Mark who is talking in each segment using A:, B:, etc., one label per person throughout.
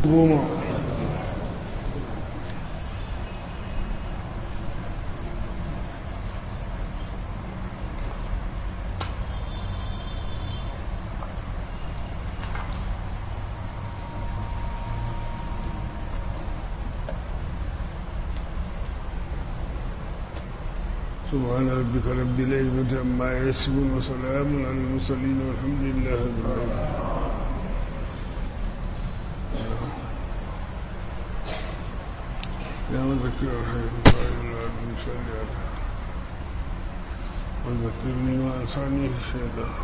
A: goma سبحان ربك رب العزة عما يصفون وسلام على المرسلين والحمد لله رب العالمين يا مذكر الخير وقائل العبد صل وذكرني ما أنساني الشيطان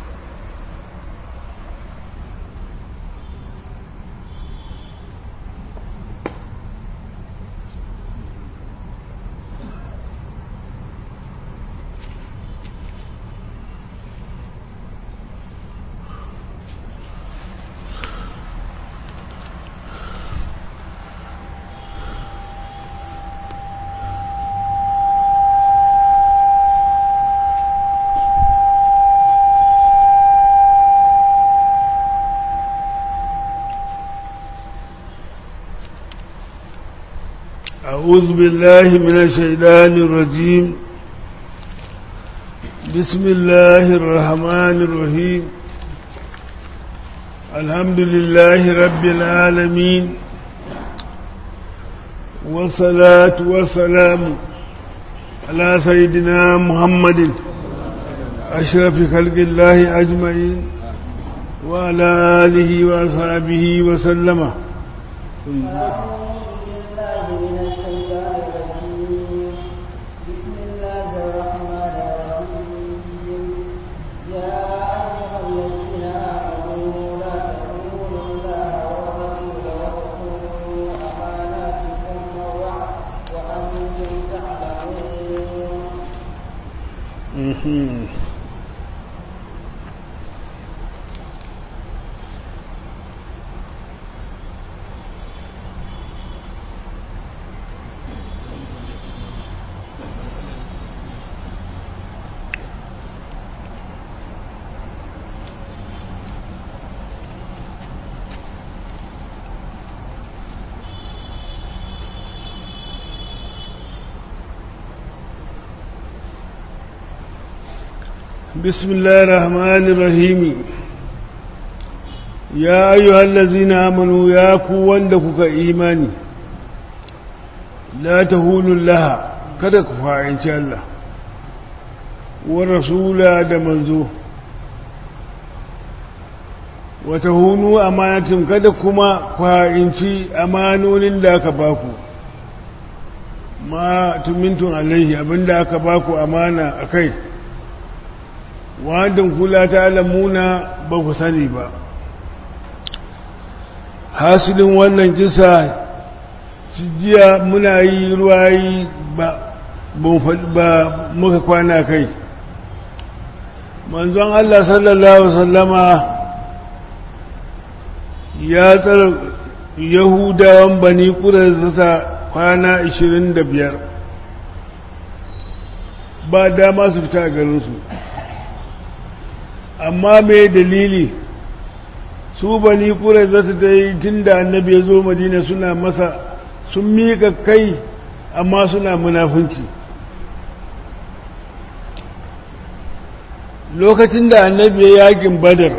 A: أعوذ بالله من الشيطان الرجيم بسم الله الرحمن الرحيم الحمد لله رب العالمين والصلاة والسلام على سيدنا محمد أشرف خلق الله أجمعين وعلى آله وأصحابه وسلم بسم الله الرحمن الرحيم يا أيها الذين آمنوا يا كوان دكك إيماني لا تهونوا لها kada ku fa'inci Allah wa rasula da manzo wata hunu amanatin kada kuma fa'inci amanonin da aka baku ma tumintun alaihi abinda aka baku amana a kai wadin kula ta alamuna ba ku sani ba hasilin wannan kisa jiya muna yi ruwayi ba ba muka kwana kai manzon Allah sallallahu sallama ya tsara yahudawan bani ƙurarsa kwana 25 ba dama su fita a garinsu amma mai dalili su bani kure za su dai tun da annabi ya zo madina suna masa sun miƙa kai amma suna munafunci lokacin da annabi ya yakin badar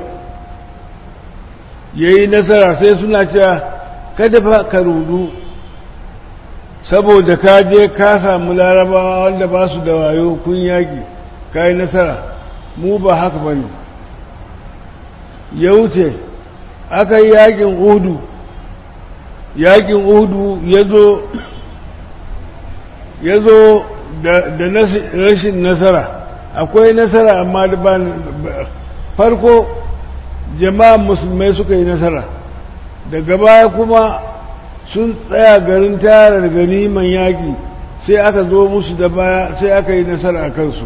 A: ya yi nasara sai suna cewa kada fa ka rudu saboda ka je ka samu larabawa wanda ba su da wayo kun yaƙi ka yi nasara mu ba haka ba ne ya wuce aka yi yakin udu yakin udu ya zo ya zo da rashin nasara akwai nasara amma da ba farko jama'a musulmai suka yi nasara daga baya kuma sun tsaya garin tara ganiman yaƙi sai aka zo musu da baya sai aka yi nasara a kansu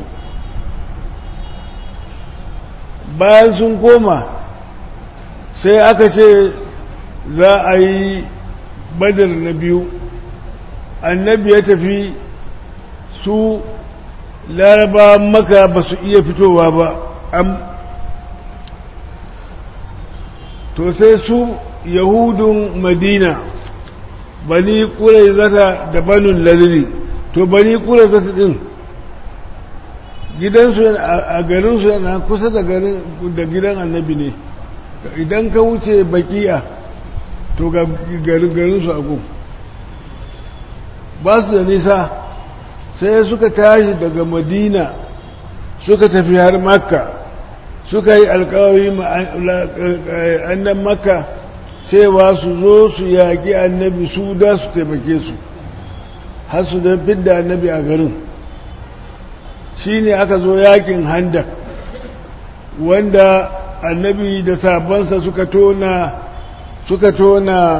A: bayan sun koma sai aka ce za a yi badar na biyu annabi ya tafi su laraba maka ba su iya fitowa ba to sai su yahudun madina bani ƙurai zata da banin laliri to bani ƙurai zata ɗin gidansu a garinsu yana kusa da gidan annabi ne idan ka wuce bakiya to ga garinsu a gun ba su da nisa sai suka tashi daga madina suka tafi har makka suka yi alkawari annan makka cewa su zo su yaƙi annabi su da su taimake su har su da fidda annabi a garin shi ne aka zo yaƙin handak wanda annabi da sabansa suka tona suka tona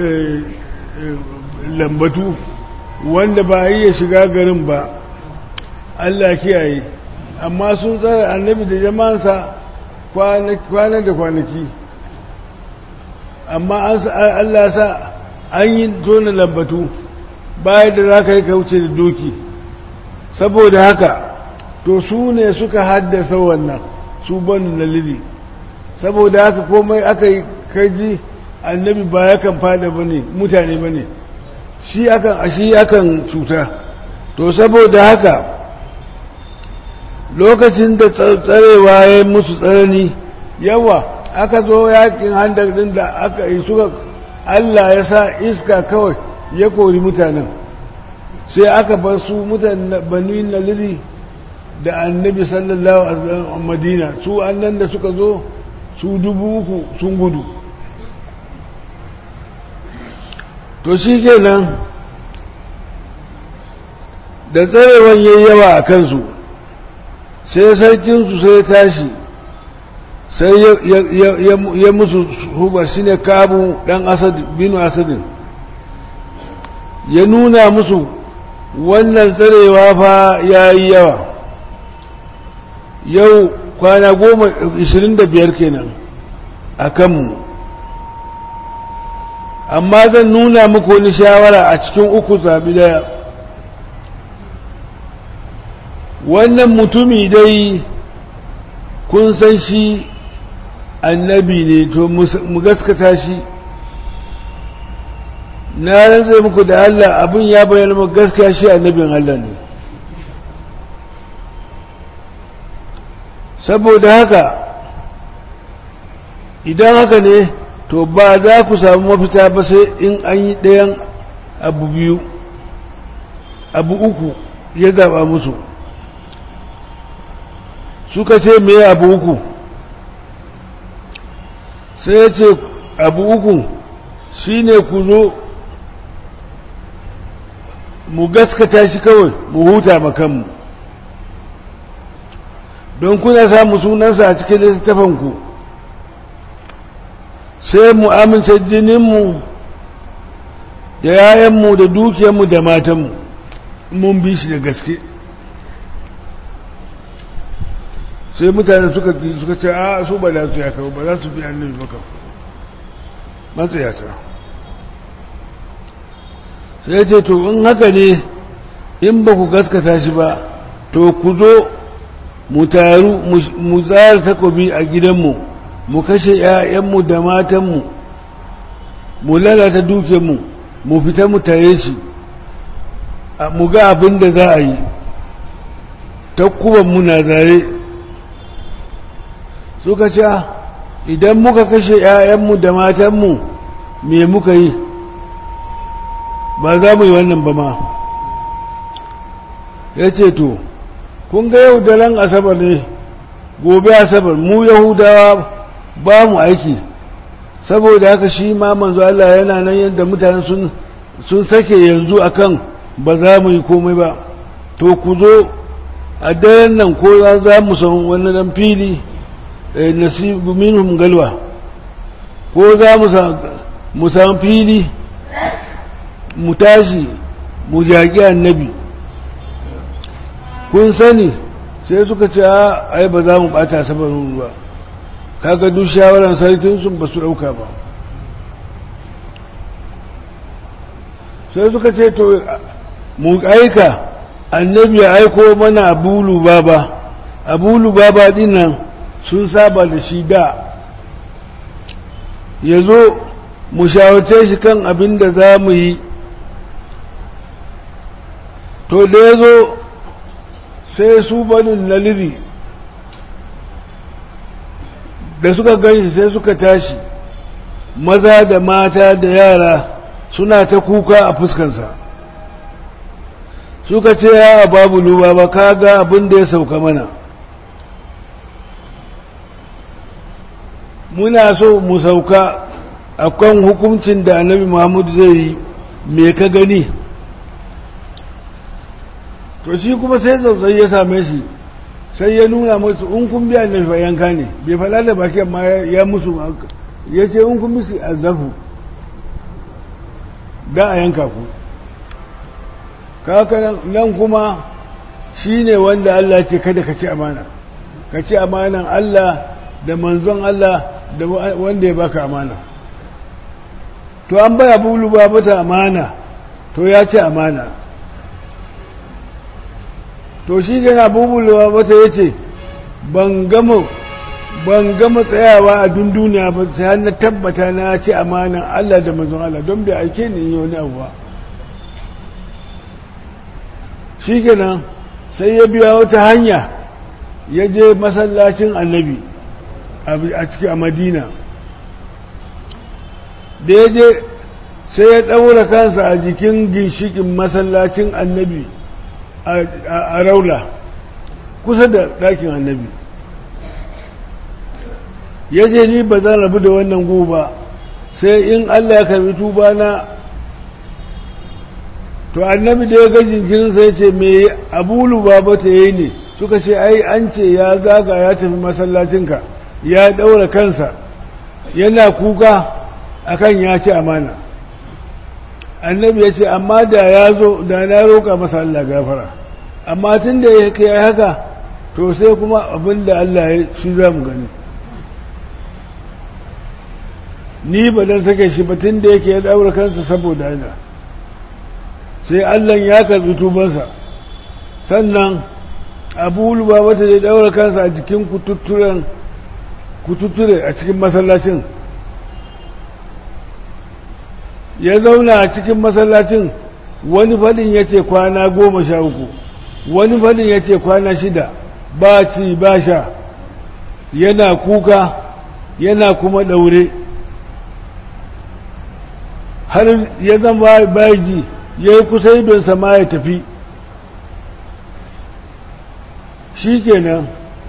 A: lambatu wanda ba a iya shiga garin ba Allah kiyaye amma sun tsara annabi da jama'ansa kwana da kwanaki amma Allah sa an yi tona lambatu bayan da za ka yi kauce da doki saboda haka to su ne suka haddasa wannan su banu na lili saboda haka komai aka yi kaji annabi ba yakan fada ba ne mutane ba ne shi akan shi akan cuta to saboda haka lokacin da tsarewa ya musu tsanani yawa aka zo yakin handar din da aka yi suka Allah ya sa iska kawai ya kori mutanen sai aka bar su mutanen bani naliri da annabi sallallahu alaihi wasallam madina su annan da suka zo su dubu uku sun gudu to shi kenan da tsarewan yayi yawa a kansu sai sarkinsu sai ya tashi sai ya musu huba shi ne kabu ɗan asadi binu asadin ya nuna musu wannan tsarewa fa ya yi yawa yau kwana goma ishirin da biyar kenan a kanmu amma zan nuna muku wani shawara a cikin uku zaɓi daya wannan mutumi dai kun san shi annabi ne to mu gaskata shi na rantse muku da Allah abin ya bayyana mu gaskiya shi annabin Allah ne saboda haka idan haka ne to ba za ku samu mafita ba sai in an yi ɗayan abu biyu abu uku ya zaɓa musu suka ce me abu uku sai ya ce abu uku shine ku zo mu gaskata shi kawai mu huta makanmu don kuna samu sunansa a cikin littafanku sai mu amince jininmu da yayanmu da dukiyarmu da matanmu mun bi shi da gaske sai mutane suka suka ce a su ba za su yaka ba za su bi annabi ba kan matsayata sai ce to in haka ne in ba ku gaskata shi ba to ku zo mu taru mu tsara takobi a gidanmu mu kashe 'ya'yanmu da matanmu mu lalata dukiyarmu mu fita mu tare shi mu ga abin da za a yi takkubanmu na zare suka ce idan muka kashe 'ya'yanmu da matanmu me muka yi ba za mu yi wannan ba ma ya ce to kun ga yau daren asabar ne gobe asabar mu yahudawa ba mu aiki saboda haka shi ma manzo Allah yana nan yadda mutane sun sun sake yanzu akan ba za mu yi komai ba to ku zo a daren nan ko za mu san wani dan fili nasibu minhum galwa ko za mu san fili mu tashi mu jaƙi annabi kun sani sai suka ce ai ba za mu bata sabarin ba kaga duk shawaran sarkin sun ba su ɗauka ba sai suka ce to mu aika annabi ya aiko mana abu lubaba abu lubaba din nan sun saba da shi da ya zo mu shawarce shi kan abin da za mu yi to da ya zo sai su banin naliri da suka ganshi sai suka tashi maza da mata da yara suna ta kuka a fuskansa suka ce ya babu luba ba ka ga abin da ya sauka mana muna so mu sauka a kan hukuncin da annabi muhammadu zai yi me ka gani to shi kuma sai tsautsayi ya same shi sai ya nuna musu in kun biya ne fa yanka ne bai faɗa da baki amma ya musu ya ce in kun musu azafu da a yanka ku kaka nan kuma shi ne wanda Allah ce kada ka ci amana ka ci amanan Allah da manzon Allah da wanda ya baka amana to an baya bulu ba mata amana to ya ci amana to shi gana bubulwa mata ya ce ban gama ban gama tsayawa a dunduniya ba sai na tabbata na ci amanan Allah da manzon Allah don bai aike ni yi wani abu ba shi kenan sai ya biya wata hanya ya je masallacin annabi a ciki a madina da ya je sai ya ɗaura kansa a jikin ginshikin masallacin annabi a raula kusa da ɗakin annabi ya ce ni ba zan rabu da wannan guba sai in allah ya karbi tuba na to annabi da ya ga jinkirin sai ce me abulu baba ta yi ne suka ce ai an ce ya zaga ya tafi masallacinka ya ɗaura kansa yana kuka akan ya ci amana annabi ya ce amma da ya zo da na roƙa masa Allah gafara amma tun da ya kai haka to sai kuma abin da Allah ya shi za mu gani ni ba dan sake shi ba tun da yake ya ɗaura kansa saboda ana sai Allah ya karɓi tubansa sannan abu luba wata ya ɗaura kansa a jikin kututturen kututture a cikin masallacin ya zauna a cikin masallacin wani fadin ya ce kwana goma sha uku wani fadin ya ce kwana shida ba ci ba sha yana kuka yana kuma ɗaure har ya zama baji ya yi kusa idonsa ma ya tafi shi kenan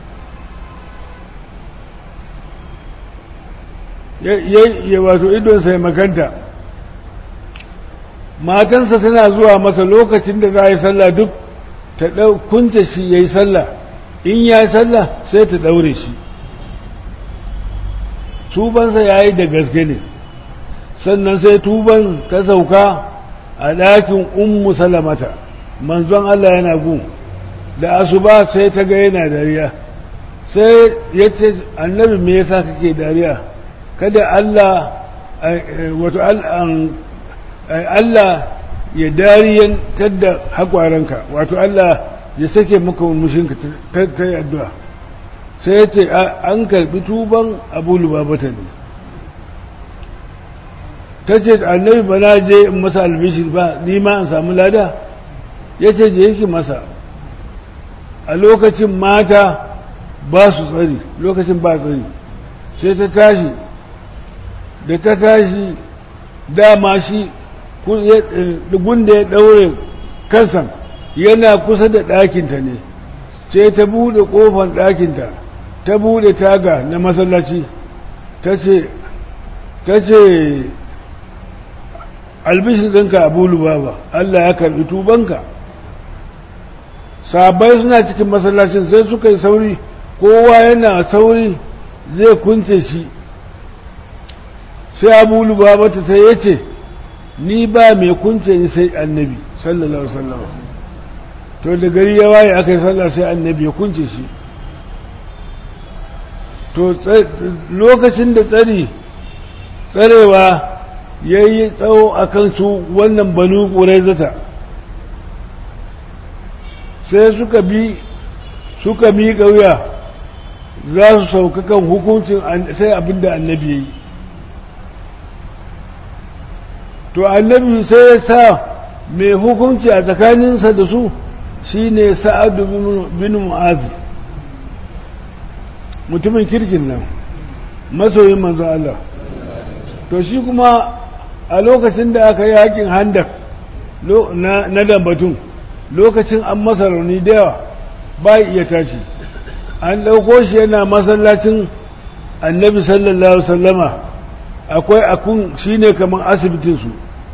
A: ya wato idonsa ya makanta matansa tana zuwa masa lokacin da za a yi sallah duk ta kunce shi ya yi sallah in ya yi sallah sai ta ɗaure shi tubansa ya yi da gaske ne sannan sai tuban ta sauka a ɗakin ummu salamata manzon Allah yana gun da asuba sai ta ga yana dariya sai ya ce annabi me yasa kake dariya kada Allah wato Allah ya dariyantar da haƙwaranka wato Allah ya sake maka mushinka ta yi addu'a sai ya ce an karɓi tuban abu lubabata ne ta ce annabi ba na je in masa albishir ba ni ma an samu lada ya ce je yake masa a lokacin mata ba su tsari lokacin ba tsari sai ta tashi da ta tashi dama shi gunda ya ɗaure kansan yana kusa da ɗakinta ne sai ta buɗe ƙofar ɗakinta ta buɗe taga na masallaci ta ce ta ce albishir ɗinka abu lubaba Allah ya karɓi tubanka sabai suna cikin masallacin sai suka yi sauri kowa yana sauri zai kunce shi sai abu lubaba ta sai ya ce ni ba mai kunce ni sai annabi sallallahu alaihi wasallam to da gari ya waye aka yi sallah sai annabi ya kunce shi to lokacin da tsari tsarewa ya yi tsawo a kansu wannan banu ƙurai sai suka bi suka mi wuya za su sauka kan hukuncin sai abinda annabi ya yi to annabi sai ya sa mai hukunci a tsakaninsa da su shine sa'adu bin mu'azi mutumin kirkin nan masoyin manzo Allah to shi kuma a lokacin da aka yi hakin handak na dambatun lokacin an masa rauni da yawa ba iya tashi an ɗauko shi yana masallacin annabi sallallahu alaihi wasallama akwai akun shine kamar asibitinsu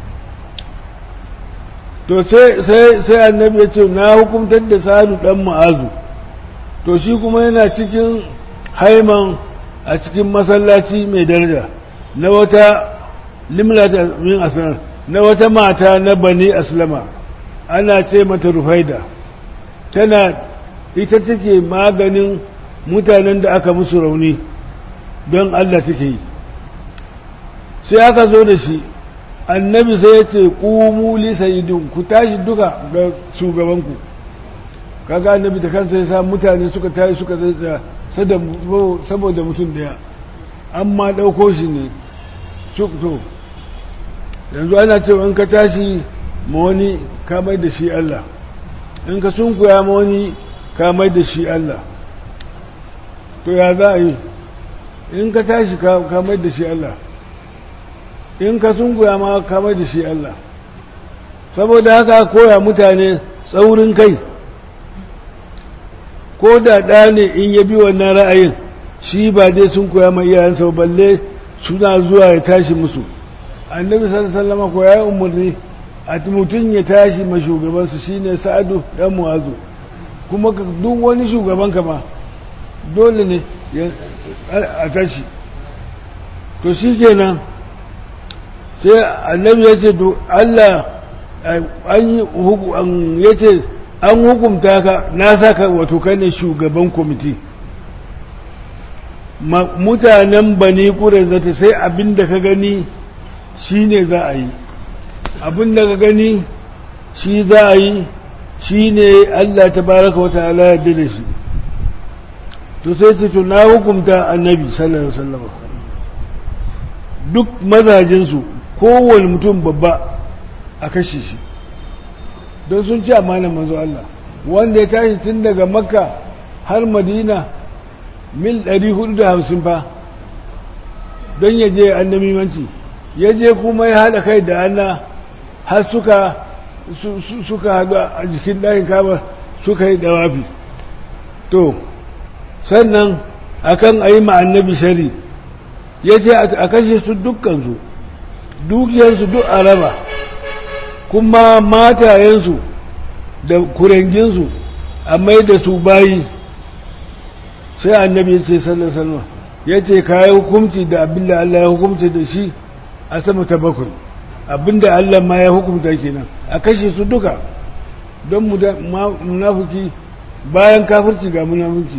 A: to sai annabi ya ce na hukumtar da sa'adu dan ma'azu to shi kuma yana cikin haiman a cikin masallaci mai daraja na wata limlata min asrar na wata mata na bani aslama ana ce mata rufaida tana ita take maganin mutanen da aka musu rauni don Allah take yi sai aka zo da shi annabi sai ya ce ƙumu li sayidin ku tashi duka ga shugabanku kaga annabi da kansa ya sa mutane suka tashi suka zai tsaya saboda mutum daya amma ɗauko shi ne to yanzu ana cewa in ka tashi ma wani ka mai da shi Allah in ka sunkuya ma wani ka mai da shi Allah to ya za a yi in ka tashi ka mai da shi Allah in ka sunkuya ma ka mai da shi Allah saboda haka koya mutane tsaurin kai ko da ɗa ne in ya bi wannan ra'ayin shi ba dai sun koya mai iyayensa balle suna zuwa ya tashi musu annabi sallallahu ko ya umarni a mutum ya tashi ma shugabansu shine sa'adu dan mu'azu kuma duk wani shugaban ma dole ne a tashi to shi kenan sai annabi ya ce to Allah an yi ya ce an hukumta ka na saka wato kai ne shugaban kwamiti mutanen bani zata sai abin da ka gani shi ne za a yi abin da ka gani shi za a yi shi ne Allah ta baraka wata ala yadda da shi to sai ce to na hukumta annabi sallallahu alaihi wasallam duk mazajinsu kowane mutum babba a kashe shi don sun ci amanar manzo Allah wanda ya tashi tun daga makka har madina mil 450 fa don ya je annamimanci ya je kuma ya haɗa kai da ana har suka suka haɗu a jikin ɗakin kaba suka yi dawafi to sannan akan a yi annabi shari ya ce a kashe su dukkansu dukiyarsu duk a raba kuma matayensu da kurenginsu a mai da su bayi sai annabi ya ce sallallahu ya ce ka yi hukumci da abin da Allah ya hukumci da shi a sama ta bakwai abin da Allah ma ya hukumta kenan a kashe su duka don munafuki bayan kafirci ga munafuki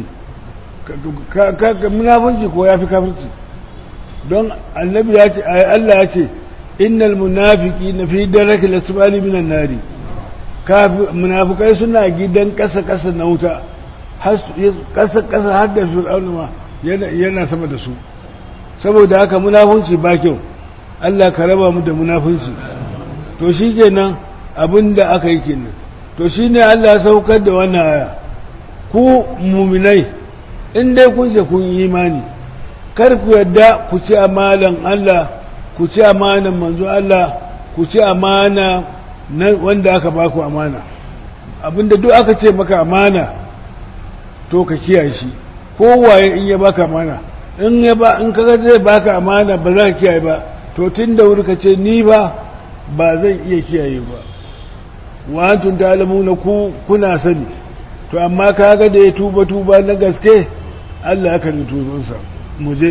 A: munafunci ko ya fi kafirci don annabi ya ce Allah ya ce innal munafiki na fi daraki lasbali minan nari munafukai suna gidan kasa kasa na wuta kasa kasa har da fir'auna ma yana sama da su saboda haka munafunci ba kyau Allah ka raba mu da munafunci to shi kenan abin da aka yi kenan to shi ne Allah ya saukar da wannan aya ku muminai in dai kun ce kun yi imani kar ku yadda ku ci amalan Allah ku ci amanan manzo Allah ku ci amana na wanda aka ba ku amana abinda duk aka ce maka amana to ka kiyaye shi kowaye in ya baka amana in ya ba in kaga zai baka amana ba za ka kiyaye ba to tun da wuri ka ce ni ba ba zan iya kiyaye ba wa antum ta'lamuna ku kuna sani to amma kaga da ya tuba tuba na gaske Allah ya karbi tuzonsa mu je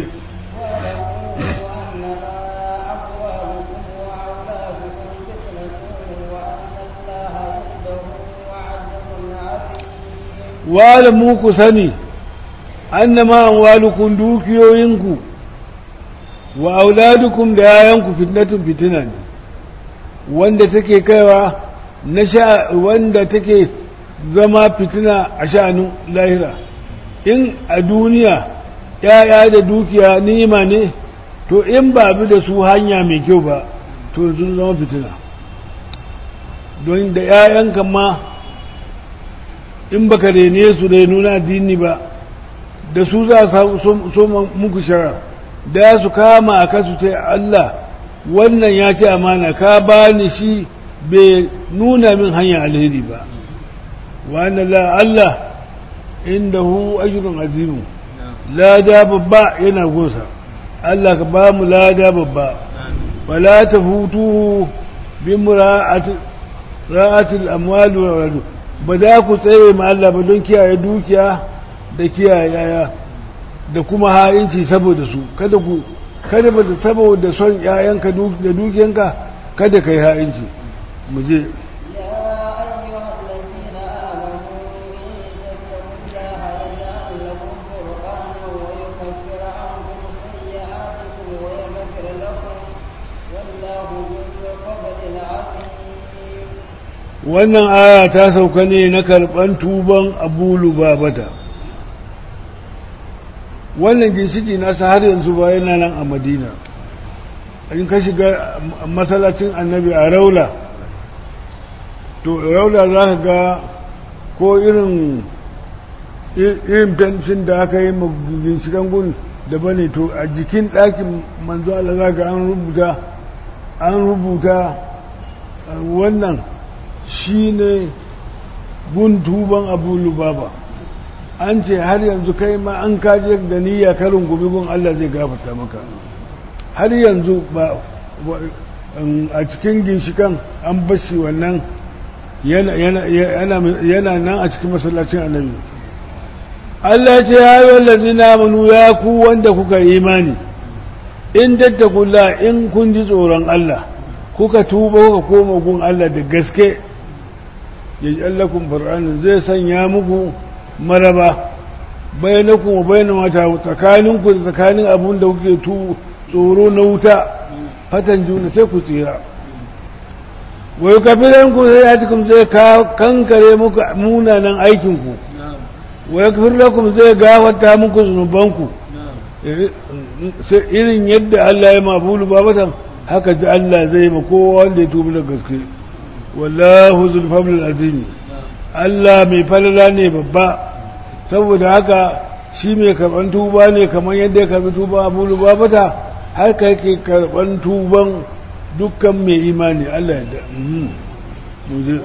A: wa'alamu ku sani annama amwalukum dukiyoyinku wa auladukum da yayanku fitnatun fitina ne wanda take kaiwa na sha wanda take zama fitina a sha'anin lahira in a duniya ‘ya'ya da dukiya nima ne to in ba bi da su hanya mai kyau ba to sun zama fitina don da 'ya'yanka ma in baka rene su da nuna addini ba da su za su so muku shara da su kama a kasu ta Allah wannan ya ce amana ka ba ni shi bai nuna min hanyar alheri ba wa la Allah inda hu ajrun azimu lada babba yana gosa Allah ka ba mu lada babba wala ta hutu bi ra'atil amwal wa waladu ba za ku tsaye ma Allah ba don kiyaye dukiya da kiyaye yaya da kuma ha'inci saboda su kada ku kada ba saboda son yayanka da dukiyanka kada kai ha'inci mu je wannan aya ta sauka ne na karɓan tuban abu lubabata wannan ginshiki nasa har yanzu ba yana nan a madina in ka shiga masallacin annabi a raula to raula za ka ga ko irin irin fentin da aka yi ginshikan gun da bane to a jikin ɗakin manzo Allah za ka an rubuta an rubuta wannan shi ne gun tuban abu lubaba an ce har yanzu kai ma an kaje da niyya karin gumi gun Allah zai gafata maka har yanzu ba a cikin ginshikan an bashi wannan yana nan a cikin masallacin annabi Allah ce ya yi wallazi namunu ya ku wanda kuka imani in dattakulla in kun ji tsoron Allah kuka tuba kuka koma gun Allah da gaske ya ji allakun far'anin zai sanya muku maraba bayanakun wa bayan mata tsakaninku da tsakanin abun da kuke tsoro na wuta fatan juna sai ku tsira wai kafiran ku sai atikum zai kankare muku munanan aikinku wai kafir lakum zai gafarta muku zunubanku irin yadda Allah ya mabulu babatan haka ji Allah zai ma kowa wanda ya tubi da gaske wallahu zulfamul azimi Allah mai falala ne babba saboda haka shi mai karban tuba ne kamar yadda ya karbi tuba abu lubabata haka yake karban tuban dukkan mai imani Allah ya da muje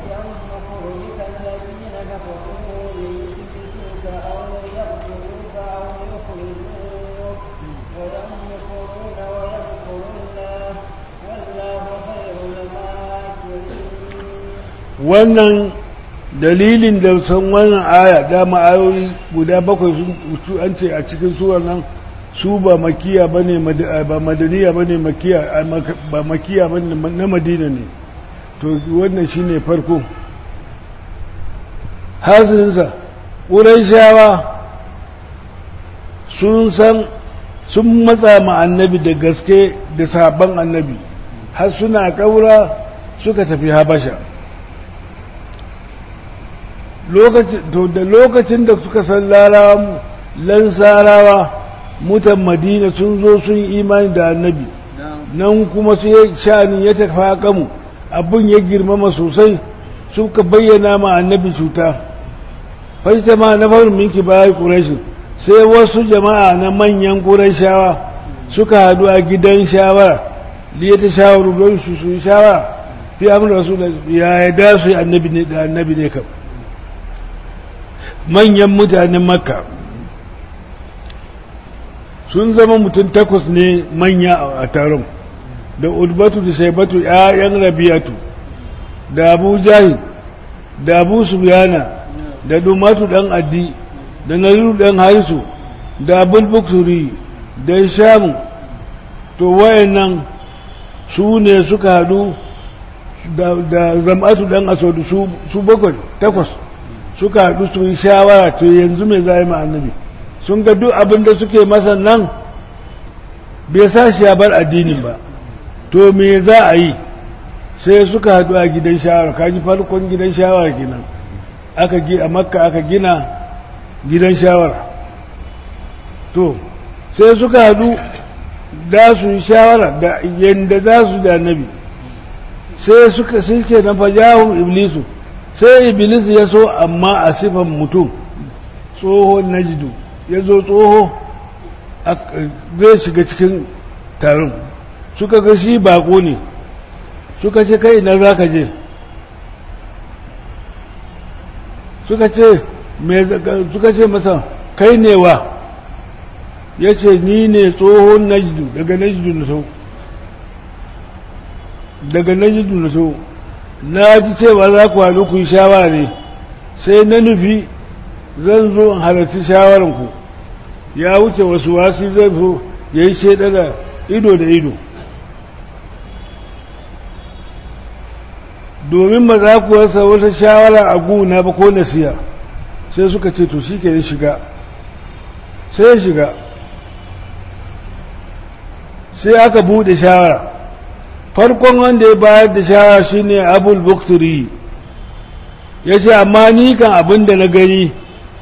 A: wannan dalilin da san wannan aya dama ayoyi guda bakwai sun an ce a cikin surar nan su ba makiya bane ba madaniya bane makiya ba makiya bane na madina ne to wannan shine farko hasilinsa ƙuraishawa sun san sun matsa ma annabi da gaske da sabon annabi har suna ƙaura suka tafi habasha da lokacin da suka san larawa lansarawa mutan madina sun zo sun imani da annabi nan kuma su shani ya tafi kamu abin ya girmama sosai suka bayyana ma annabi cuta fashita ma na farin minki bayan ƙurashin sai wasu jama'a na manyan ƙurashawa suka haɗu a gidan shawara liya ta shawaru don su su shawara fi amur rasu da ya da su annabi ne da annabi ne kam manyan mutanen makka sun zama mutum takwas ne manya a taron da ulbatu da shaibatu ‘ya'yan rabiyatu da abu jahid da abu subiyana da dumatu ɗan addi da nariru ɗan harisu da abul buksuri da shamu to wayannan su ne suka haɗu da zam'atu ɗan asodu su bakwai takwas suka haɗu su yi shawara to yanzu mai za yi annabi sun ga duk abin da suke masa nan bai sa shi ya bar addinin ba to me za a yi sai suka haɗu a gidan shawara kaji farkon gidan shawara kenan aka gi a makka aka gina gidan shawara to sai suka haɗu da su yi shawara da yadda za su da nabi sai suka suke na fajahun iblisu sai iblis ya so amma a sifan mutum tsohon najidu ya zo tsoho zai shiga cikin taron suka ga shi bako ne suka ce kai na za ka je suka ce suka ce masa kai ne wa ya ce ni ne tsohon najidu daga najidu na so daga najidu na so na ji cewa za ku haɗu ku yi shawara ne sai na nufi zan zo in halarci shawararku ya wuce wasu wasi zai so ya yi shaida da ido da ido domin ba za ku rasa wata shawara a guna ba ko nasiya sai suka ce to shi ke shiga sai ya shiga sai aka bude shawara farkon wanda ya bayar da shawara shine abul bukturi ya ce amma ni kan abin da na gani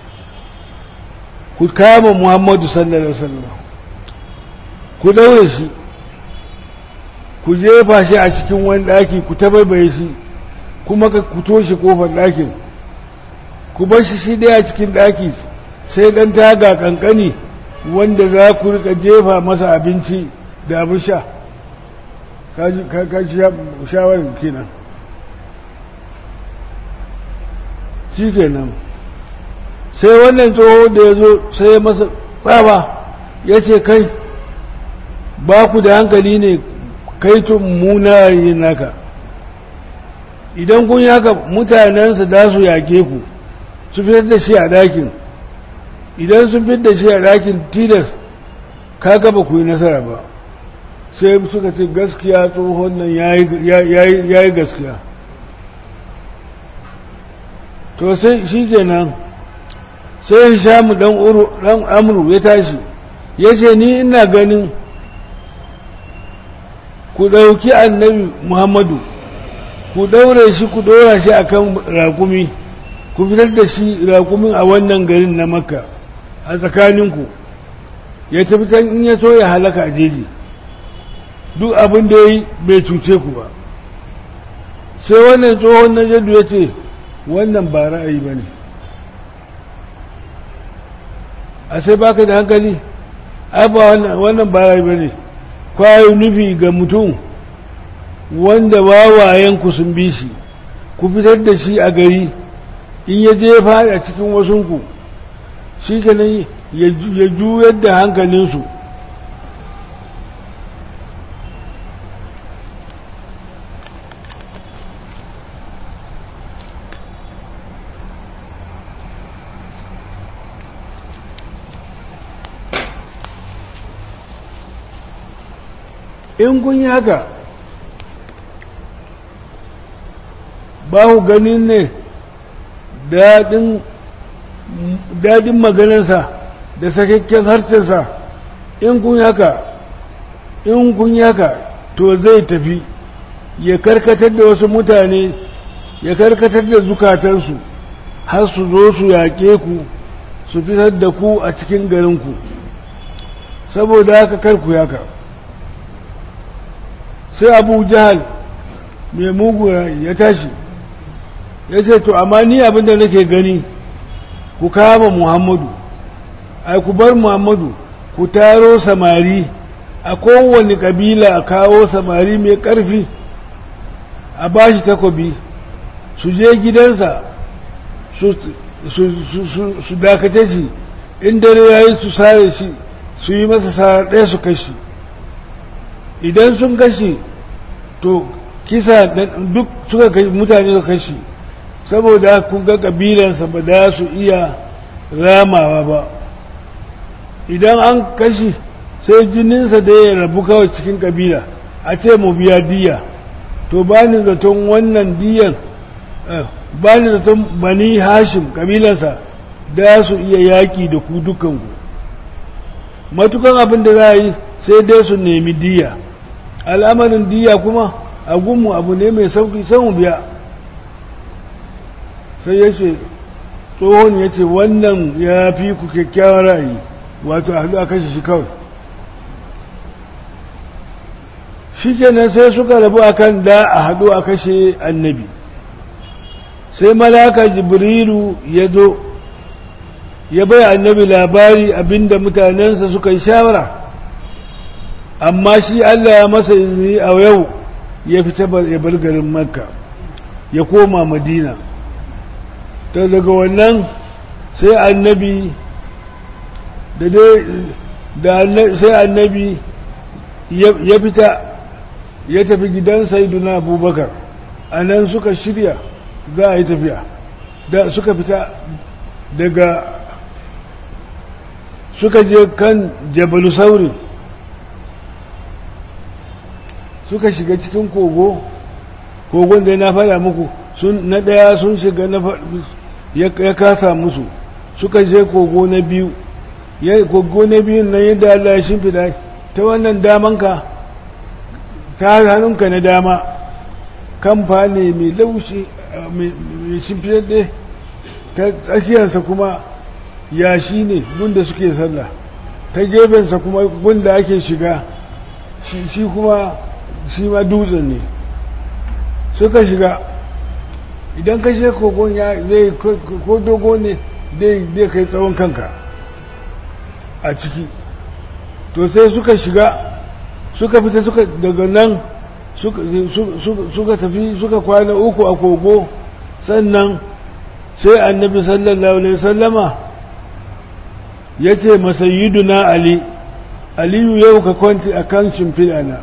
A: ku kama muhammadu sallallahu alaihi wasallam ku daure shi ku jefa shi a cikin wani ɗaki ku tabaibaye shi kuma ka ku toshe kofar ɗakin ku bar shi shi ɗaya cikin ɗaki sai ɗan taga ƙanƙani wanda za ku rika jefa masa abinci da abin sha ka shawarar kenan shi kenan sai wannan tsoho da ya zo sai masa tsaba ya ce kai ba ku da hankali ne kai tun muna yin naka idan kun yaka mutanensa da su yake ku su fitar da shi a ɗakin idan sun fitar da shi a ɗakin tilas ka gaba ku yi nasara ba sai suka ce gaskiya tsohon nan ya yi gaskiya to sai shi kenan sai shamu dan amru ya tashi ya ce ni ina ganin ku ɗauki annabi muhammadu ku ɗaure shi ku ɗora shi a kan rakumi ku fitar da shi rakumin a wannan garin na makka a tsakaninku ya tafi can in ya so ya halaka a jeji duk abin da ya yi bai cuce ku ba sai wannan tsohon na jadu ya ce wannan ba ra'ayi ba ne a sai baka da hankali ai ba wannan ba ra'ayi ba ne kwayo nufi ga mutum wanda wawayenku sun bi shi ku fitar da shi a gari in ya je fada cikin wasunku shi kenan ya juyar da hankalinsu in kun yi haka ba ku ganin ne daɗin maganarsa da sakakken harshensa in kun yi haka in kun yi haka to zai tafi ya karkatar da wasu mutane ya karkatar da zukatansu har su zo su yaƙe ku su fitar da ku a cikin garinku saboda haka karku yaka sai abu jahal mai mugu ya tashi ya ce to amma ni abinda nake gani ku kama muhammadu ai ku bar muhammadu ku taro samari a kowane kabila a kawo samari mai ƙarfi a bashi takobi su je gidansa su dakace shi in dare ya yi su sare shi su yi masa sara ɗaya su kashi idan sun kashi to kisa duk suka kai mutane suka kashi saboda kun ga kabilansa ba za su iya ramawa ba idan an kashi sai jininsa da ya rabu kawai cikin kabila a ce mu biya diya to ba ni zaton wannan diyan ba ni zaton bani hashim kabilansa da su iya yaƙi da ku dukanku matukan abin da za a yi sai dai su nemi diya al'amarin diya kuma a gunmu abu ne mai sauki sai mu biya sai ya ce tsohon ya ce wannan ya fi ku kyakkyawar ra'ayi wato a haɗu a kashe shi kawai shikenan sai suka rabu akan da a haɗu a kashe annabi sai malaka jibrilu ya zo ya bai annabi labari abinda mutanensa suka yi shawara amma shi Allah ya masa izini a yau ya fita ya bar garin makka ya koma madina ta daga wannan sai annabi da sai annabi ya fita ya tafi gidan saiduna abubakar a nan suka shirya za a yi tafiya da suka fita daga suka je kan jabalu sauri suka shiga cikin kogo kogon da na fada muku na ɗaya sun shiga ya kasa musu suka je kogo na biyu kogo na biyun nan yadda Allah ya shimfida ta wannan damanka ta hannunka na dama kamfa ne mai laushi mai shimfidadde ta tsakiyarsa kuma yashi ne gunda suke sallah ta gefensa kuma gunda ake shiga shi kuma shi ma dutsen ne suka shiga idan ka she kogon ya zai ko dogo ne zai kai tsawon kanka a ciki to sai suka shiga suka fita suka daga nan suka tafi suka kwana uku a kogo sannan sai annabi sallallahu alaihi sallama ya ce masayiduna ali aliyu yau ka kwanti a kan shimfiɗana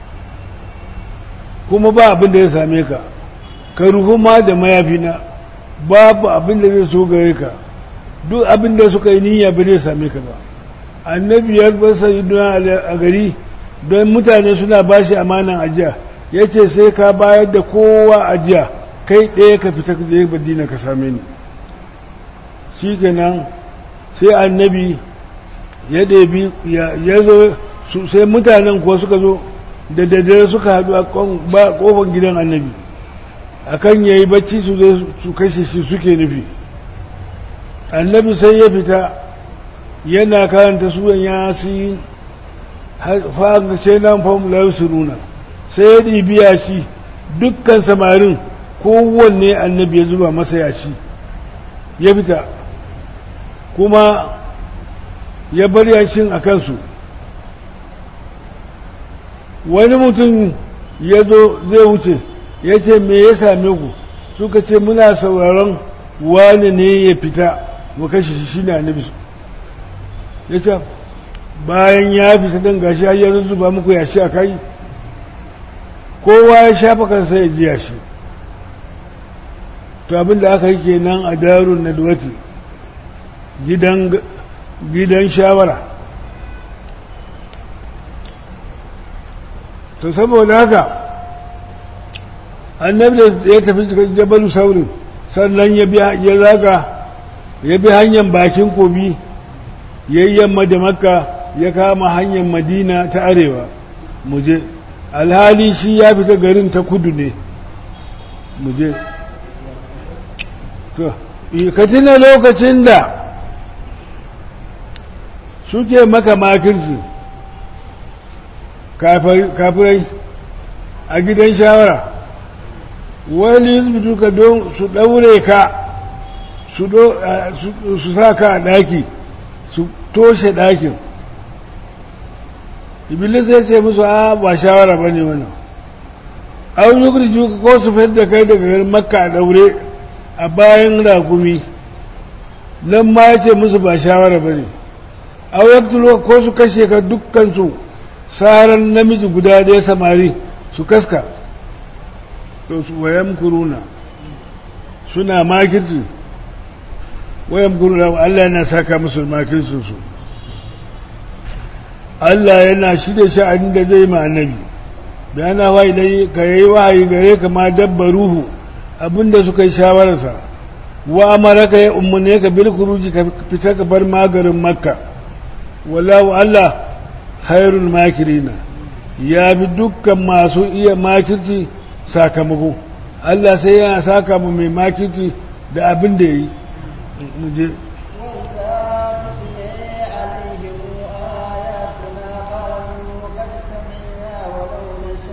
A: kuma ba abin da ya same ka ka ruhu ma da mayafina babu abin da zai so gare ka duk abin da suka yi niyya ba zai same ka ba annabi ya bar sayiduna a gari don mutane suna ba shi amanan ajiya ya ce sai ka bayar da kowa ajiya kai ɗaya ka fita ka je madina ka same ni shi kenan sai annabi ya ɗebi ya zo sai mutanen kuwa suka zo da daddare suka haɗu a ƙofar gidan annabi akan ya yi bacci su zai su kashe shi suke nufi annabi sai ya fita yana karanta suran yasin fa'an sai nan famular su nuna sai ya ɗibi yashi dukkan samarin kowanne annabi ya zuba masa yashi ya fita kuma ya bar yashin a kansu wani mutum ya zo zai wuce ya ce me ya same ku suka ce muna sauraron wane ne ya fita mu kashe shi shine annabi ya ce bayan ya fita don gashi ya zuba muku yashi a kai kowa ya shafa kansa ya ji yashi to abin da aka yi kenan a darun nadwati gidan gidan shawara to saboda haka annabi da ya tafi cikin jabalu saurin sannan ya zaga ya bi hanyar bakin kobi ya yi yamma da makka ya kama hanyar madina ta arewa muje alhali shi ya fita garin ta kudu ne muje to ka tuna lokacin da suke maka makirci kafirai a gidan shawara wani yuzbitu ka don su ɗaure ka su sa ka a ɗaki su toshe ɗakin iblis ya ce musu a ba shawara ba ne wannan an yi kurji ko su fitar da kai daga garin makka a ɗaure a bayan ragumi nan ma ya ce musu ba shawara ba ne a ko su kashe ka dukkansu saran namiji guda ɗaya samari su kaska to su wayan kuruna suna makirci wayan kuruna Allah yana saka musu makircinsu su Allah yana shirya sha'anin da zai ma annabi bayana wa ilai ka yi wahayi gare ka ma dabba ruhu abinda suka yi shawararsa wa amara ka ya umarne ka bil kuruji ka fita ka bar magarin makka wallahu Allah khairul makirina ya bi dukkan masu iya makirci sakamako Allah sai yana saka mu mai makirci da abin da ya yi muje
B: نشاء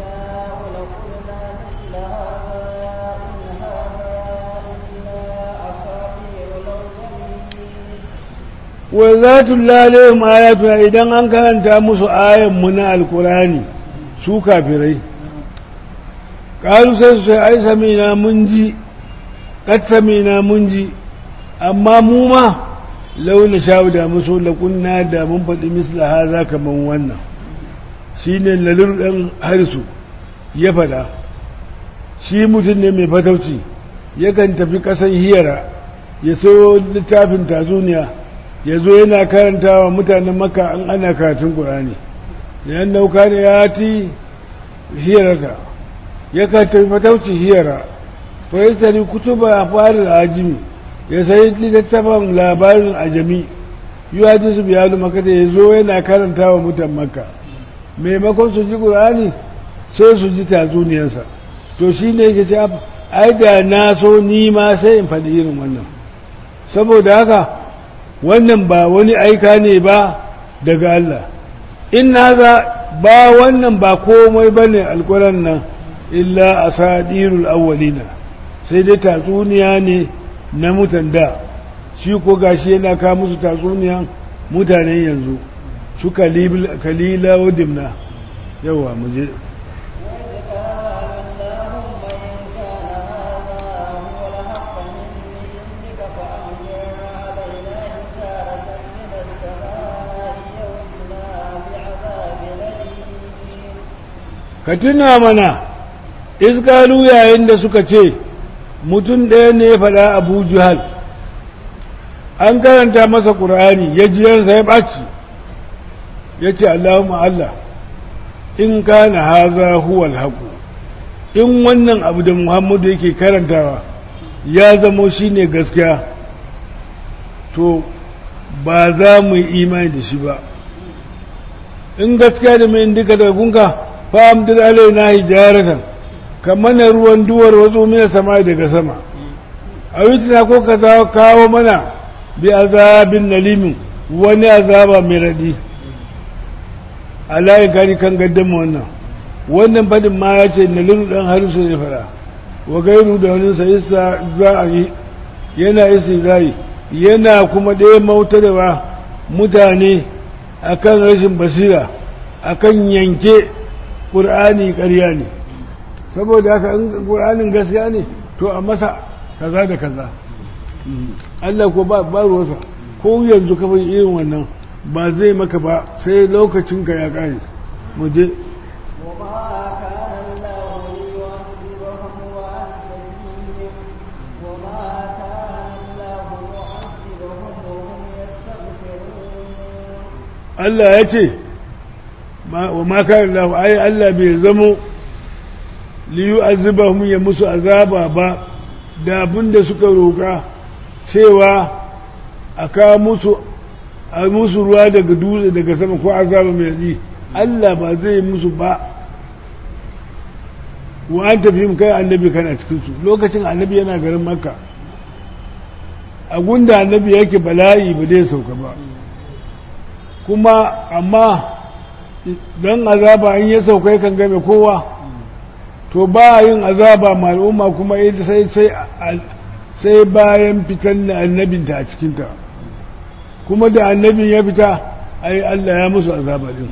A: wa za tullalehum ayatuna idan an karanta musu ayanmu na alkurani su kafirai ƙalu sai su sai ai samina mun ji ƙat samina mun ji amma mu ma launa sha'u da musu laƙunna da mun faɗi misla haza kaman wannan shi ne lalur ɗan harisu ya faɗa shi mutum ne mai fatauci yakan tafi ƙasan hiyara ya so littafin tatsuniya ya zo yana karanta wa mutanen maka an ana karatun ƙurani yan nauka ne ya ti hiyarata ya ka tafi fatauci hiyara fa ya tari kutuba a farin ajimi ya sayi littattafan labarin ajami yi wa su biya maka da ya zo yana karanta wa mutan maka maimakon su ji ƙurani sai su ji tatsuniyarsa to shi ne yake ce ai da na so ni ma sai in faɗi irin wannan saboda haka wannan ba wani aika ne ba daga Allah in haza ba wannan ba komai ba ne alkuran nan illa a sadirul awwalina sai dai tatsuniya ne na mutan da shi ko gashi yana ka musu tatsuniyan mutanen yanzu su kalila wa dimna yawa mu je ka tuna mana iskalu yayin da suka ce mutum ɗaya ne ya faɗa abu juhal an karanta masa ƙur'ani ya ji yansa ya ɓaci ya ce allahumma allah in kana haza huwal haƙu in wannan abu da muhammadu yake karantawa ya zamo shi ne gaskiya to ba za mu yi imani da shi ba in gaskiya da mai indika daga gunka fa'amdir alaina hijaratan kamar na ruwan duwar wazo mina sama daga sama a witina ko ka kawo mana bi azabin nalimin wani azaba mai raɗi a layin kari kan gaddama wannan wannan fadin ma ya ce nalilu ɗan harisu ya fara wa gairu da wani sa za a yi yana isi zai yana kuma ɗaya mautarwa mutane akan rashin basira akan yanke ƙur'ani ƙarya ne saboda haka in ƙur'anin gaskiya ne to a masa kaza da kaza Allah ko ba ruwansa ko yanzu ka bai irin wannan ba zai maka ba sai lokacin ka ya ƙare mu je Allah ya ce wa ma kana Allah ai Allah bai zamo li yu'azzibahum ya musu azaba ba da abinda suka roka cewa a kawo musu a musu ruwa daga dutse daga sama ko azaba mai yi Allah ba zai musu ba wa an tafi kai annabi kana cikin su lokacin annabi yana garin makka a gunda annabi yake bala'i ba zai sauka ba kuma amma don azaba in ya sauka kan game kowa to ba yin azaba ma al'umma kuma sai sai bayan fitan da annabinta a cikinta kuma da annabin ya fita ai Allah ya musu azaba din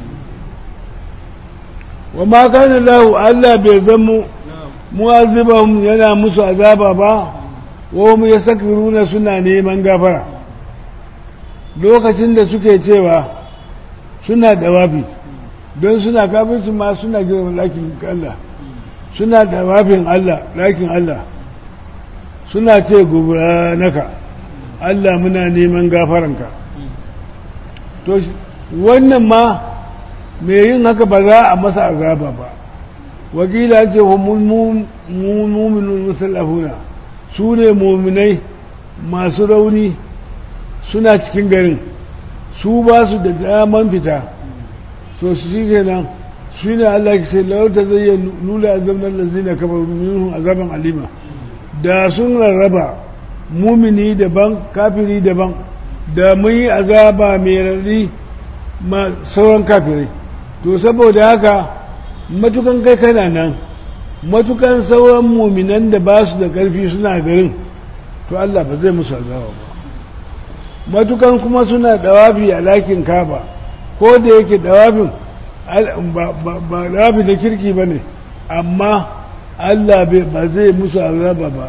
A: wa ma kana lahu Allah bai zamo mu'azibahum yana musu azaba ba wa hum yastakbiruna suna neman gafara lokacin da suke cewa suna dawafi don suna kafin su ma suna girma lakin Allah suna dawafin Allah lakin Allah suna ce naka Allah muna neman gafaranka to wannan ma mai yin haka ba za a masa azaba ba wakila ce wa muminin musallafuna su ne muminai masu rauni suna cikin garin su ba su da daman fita so su shi kenan su ne Allah ke ce lauta zai yi nula azabnar lazina kamar minhum azaban alima da sun rarraba mumini daban kafiri daban da mun yi azaba mai rarri ma sauran kafirai to saboda haka matukan kai kana nan matukan sauran muminan da ba su da ƙarfi suna garin to Allah ba zai musu azaba ba matukan kuma suna dawafi a lakin kaba ko da yake dawafin ba dawafi da kirki ba ne amma Allah ba zai musu azaba ba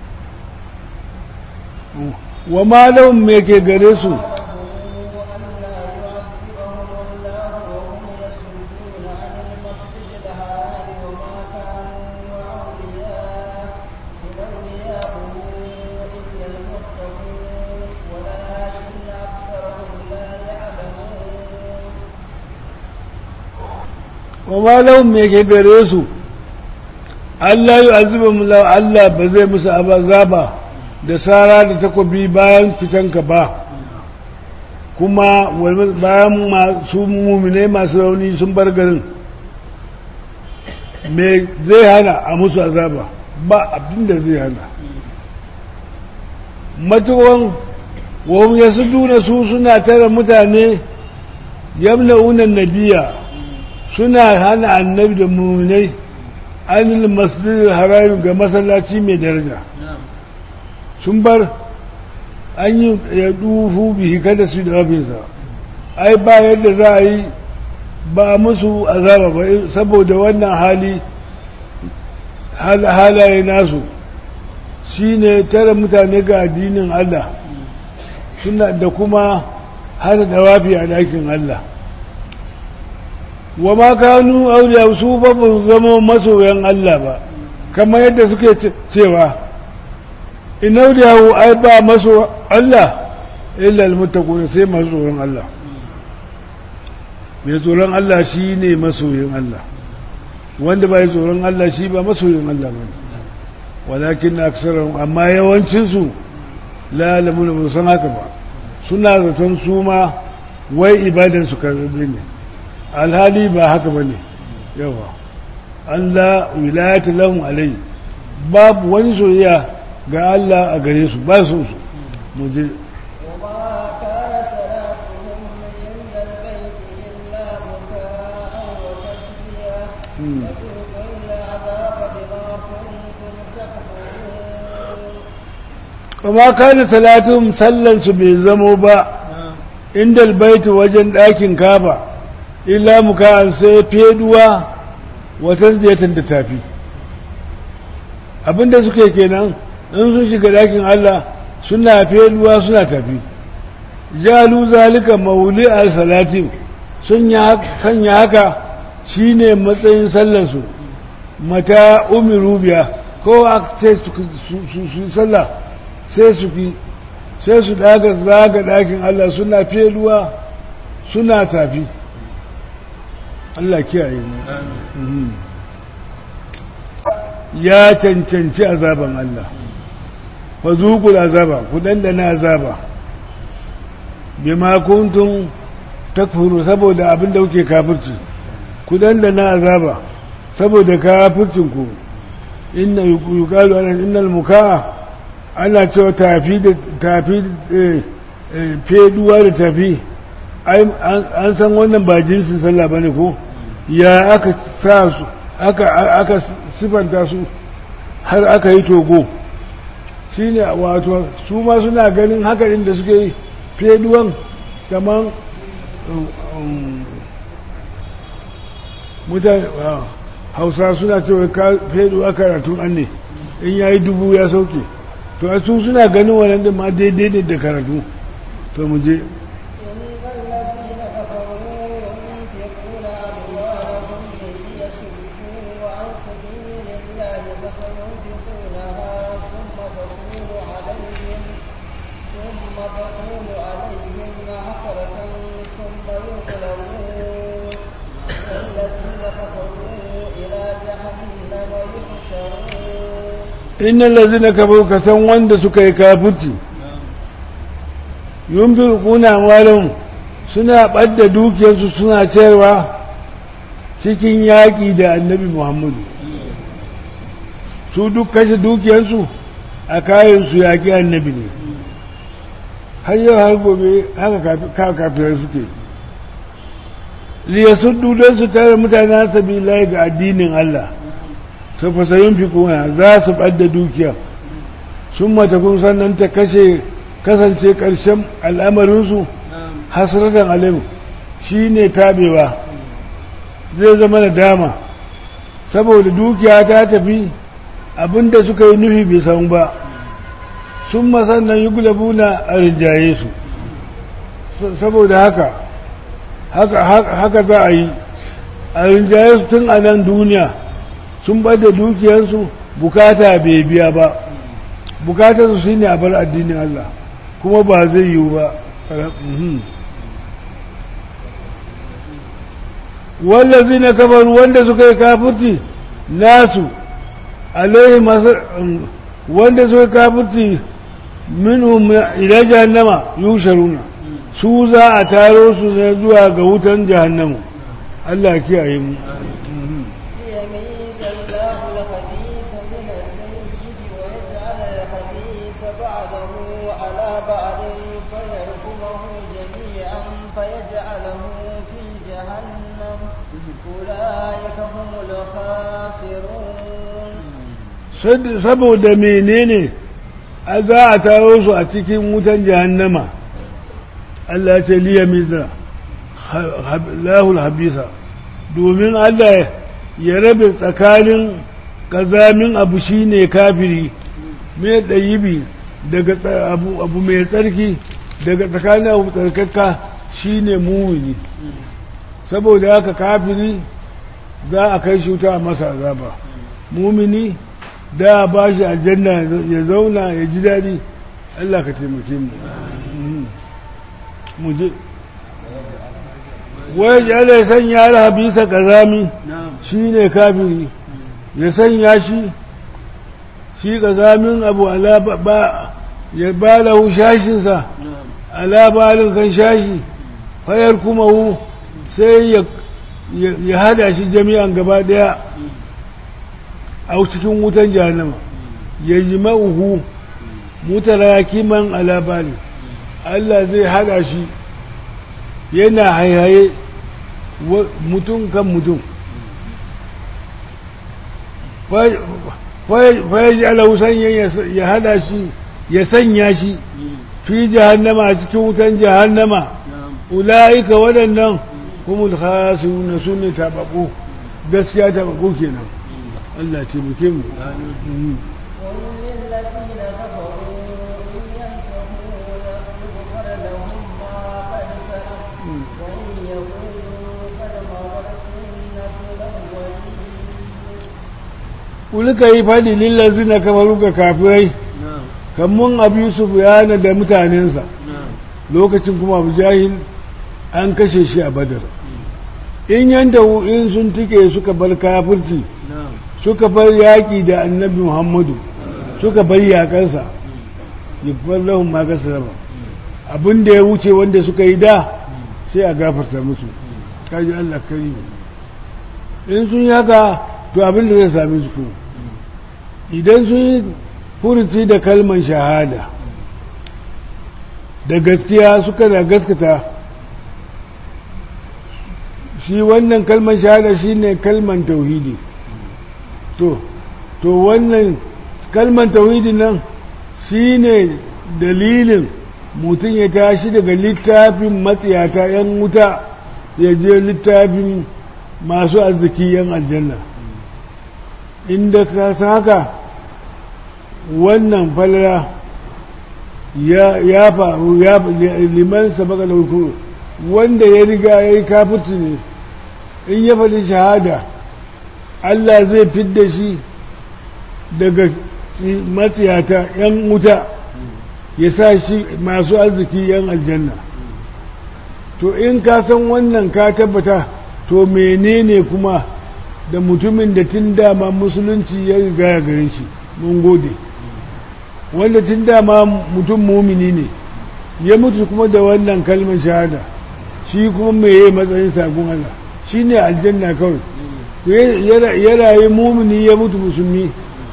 A: wa malahun me ke gare su wa malahun me ke gare su Allah yi azubin Allah ba zai musu azaba da sara da takobi bayan fitanka ba kuma bayan masu mumine masu rauni sun bar garin me zai hana a musu azaba ba abinda zai hana matuwan wahum ya su duna su suna tara mutane yamna unan nabiya suna hana annabi da muminai anil masjidil harami ga masallaci mai daraja sun bar an yi ya dufu bihi kada su da wafinsa ai ba yadda za a yi ba musu azaba ba saboda wannan hali halaye nasu shi ne tara mutane ga addinin Allah suna da kuma hana dawafi a ɗakin Allah wa ma kanu auliya su ba zama masoyan Allah ba kamar yadda suke cewa in auliyahu ai ba maso Allah illa almuttaqun sai masu tsoron Allah mai tsoron Allah shi ne masoyin Allah wanda ba tsoron Allah shi ba masoyin Allah ba walakin aksarahum amma yawancinsu la lamuna ba san haka ba suna zaton su ma wai ibadan su karbe ne alhali ba haka ba ne yawa an la wilayata lahum alai babu wani soyayya ga Allah a gare su ba su su mu je kuma kana salatun sallansu bai zamo ba inda albaiti wajen ɗakin kaba illa muka sai feduwa wata ziyatan da tafi abinda suke kenan in sun shiga ɗakin Allah suna feduwa suna tafi jalu zalika mauli al salatin sun sanya haka shine matsayin sallansu mata umiru biya ko a ce su sallah sai su fi sai su daga zaga ɗakin Allah suna feluwa suna tafi Allah kiyaye ne ya cancanci azaban Allah fa zuqul azaba ku dandana azaba bima kuntum takfuru saboda abin da kuke kafirci ku dandana azaba saboda kafircin ku inna yuqalu ana innal mukaa ana cewa tafi da tafi feduwa da tafi an san wannan ba jinsin sallah bane ko ya aka sa su aka aka sifanta su har aka yi togo shine wato su ma suna ganin haka da suke yi feduwan kamar mutane hausa suna cewa feduwa karatun an ne in ya yi dubu ya sauke to a su suna ganin wannan da ma daidai ne da karatu to mu je innan lazina kafaru ka san wanda suka yi kafirci yunfiquna malum suna ɓadda dukiyarsu suna cewa cikin yaƙi da annabi muhammadu su duk kashe dukiyarsu a kayansu yaƙi annabi ne har yau har gobe haka kafirai suke liyasuddu don su tare mutane sabi ga addinin Allah to fasayin fi kuna za su ɓadda dukiya sun mata kun sannan ta kashe kasance ƙarshen al'amarinsu hasratan alim shi ne tabewa zai zama da dama saboda dukiya ta tafi abinda suka yi nufi bai samu ba sun masannan yi gulabuna a rinjaye su saboda haka haka za a yi a rinjaye su tun a nan duniya sun bada dukiyarsu bukata bai biya ba bukatarsu shi ne a bar addinin Allah kuma ba zai yiwu ba wallazi na kafar wanda suka yi kafirci nasu alaihi masu wanda suka yi kafirci minhum ila jahannama yusharuna su za a taro su ne zuwa ga wutan jahannamu Allah kiyaye mu
B: ليميز الله الخبيث من الطيب ويجعل الخبيث بعضه على بعض فيركمه جميعا فيجعله في جهنم أولئك هم الخاسرون
A: saboda menene a za a taro su a cikin wutan jahannama Allah ce liya miza lahul habisa domin Allah ya rabe tsakanin kazamin abu shine kafiri mai ɗayibi daga abu mai tsarki daga tsakanin abu tsarkaka shine mumini saboda haka kafiri za a kai shi wuta a masa azaba mumini da ba shi aljanna ya zauna ya ji daɗi Allah ka taimake mu mu je wai ya ya sanya alhabisa kazami shi ne kafiri ya sanya shi shi kazamin abu ala ba ya ba lahu shashinsa ala balin kan shashi fayar kuma hu sai ya hada shi jami'an gaba daya a cikin wutan jahannama ya ji ma'uhu mutarakiman alabali Allah zai hada shi yana haihaye mutum kan mutum faya ji alausan ya hada shi ya sanya shi fi jahannama a cikin wutan jahannama ula'ika waɗannan kuma khasiruna su ne tabaku gaskiya tabaku kenan Allah taimake mu
B: قل للذين كفروا إن ينتهوا يغفر لهم ما قد سلف وإن يقولوا قد مضت سنة الأولين
A: Ulka yi faɗi lillazi na kafaru ga kafirai, kamun abu Yusuf yana da mutanensa, lokacin kuma abu jahil an kashe shi a badar. In yanda in sun tike suka bar kafirci, suka bar yaƙi da annabi Muhammadu, suka bar yaƙansa, yabbar lahun makasa raba. Abin da ya wuce wanda suka yi da sai a gafarta musu, kaji Allah kari In sun yi haka, to abin da zai same su kuma. idan sun yi furuci da kalman shahada da gaskiya suka da gaskata shi wannan kalman shahada shi ne kalman tauhidi to to wannan kalman tauhidi nan shi ne dalilin mutum ya tashi daga littafin matsiyata 'yan wuta ya je littafin masu arziki 'yan aljanna inda ka san haka wannan falala ya faru ya liman sabaka da hukuru wanda ya riga ya yi kafutu ne in ya faɗi shahada Allah zai fidda shi daga matsiyata 'yan wuta ya sa shi masu arziki 'yan aljanna to in ka san wannan ka tabbata to menene kuma da mutumin da tun dama musulunci ya riga ya gare shi mun gode wanda tun dama mutum mumini ne ya mutu kuma da wannan kalmar shahada shi kuma mai yi matsayin sagun Allah shi ne aljanna kawai ya rayu mumini ya mutu musulmi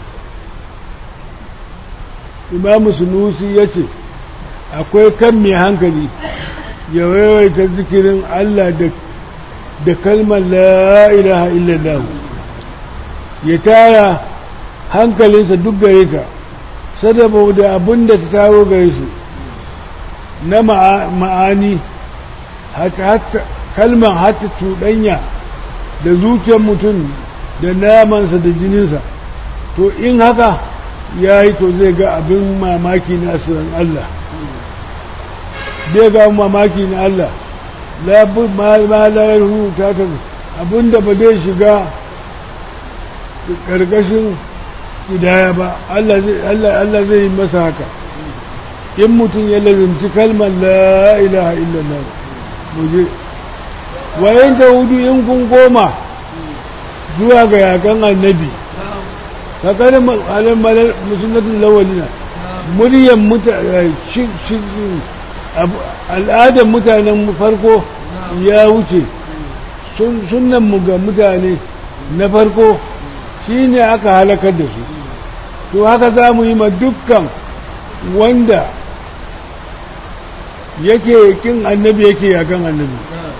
A: imamu sunusi ya ce akwai kan mai hankali ya waiwaita zikirin Allah da kalmar la ilaha illallah ya tara hankalinsa duk gare ta sadaba da abin da ta taro gare shi na ma'ani kalman hata cuɗanya da zuciyar mutum da namansa da jininsa to in haka ya yi to zai ga abin mamaki na asirin Allah zai ga mamaki na Allah ma layar huta ta abinda ba zai shiga ƙarƙashin idaya ba Allah zai yi masa haka in mutum ya lazimci kalmar la ilaha illallah muje wayan ta hudu in kun goma zuwa ga yakan annabi ka kanin musulmatin lawalina muryan al'adar mutanen farko ya wuce sunan mu ga mutane na farko shi ne aka halakar da su to haka za mu yi ma dukkan wanda yake kin annabi yake yakan annabi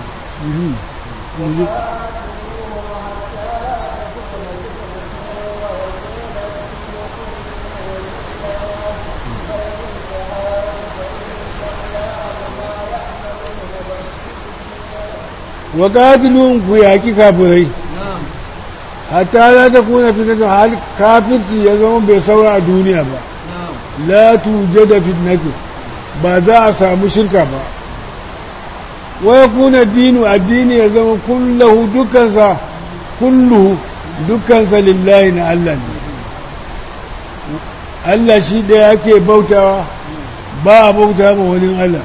A: wa qatilun ku yaki kafirai hatta la takuna fitnatu hal kafirci ya zama bai saura a duniya ba la tujada fitnatu ba za a samu shirka ba wa yakuna dinu addini ya zama kullahu dukkansa kulluhu dukkansa lillahi na Allah ne Allah shi ɗaya ake bautawa ba a bauta ma wani Allah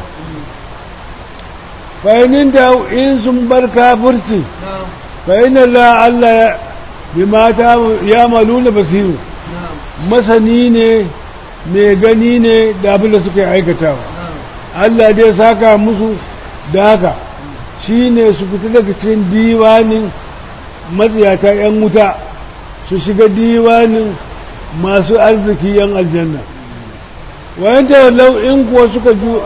A: fa'inin da in sun bar kafirci fa'in Allah Allah bi mata ya maluna basiru masani ne mai gani ne da abin da suka aikatawa Allah dai saka musu da haka shi ne su fita daga cikin diwanin matsiyata 'yan wuta su shiga diwanin masu arziki 'yan aljanna wayan tawallau in kuwa suka ju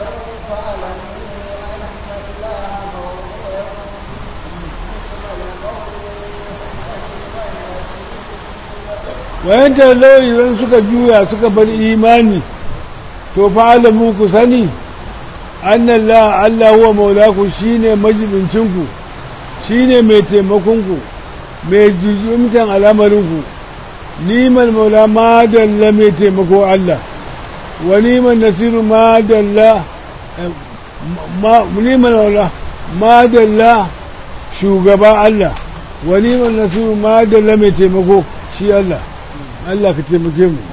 A: wayan tawallau idan suka juya suka bar imani to fa'alamu ku sani annan la Allah huwa maulaku shine majibincinku shine mai taimakonku mai jujjumtan al'amarinku niman maula madalla mai taimako Allah wa niman nasiru madalla niman maula madalla shugaba Allah wa niman nasiru madalla mai taimako shi Allah Allah ka taimake mu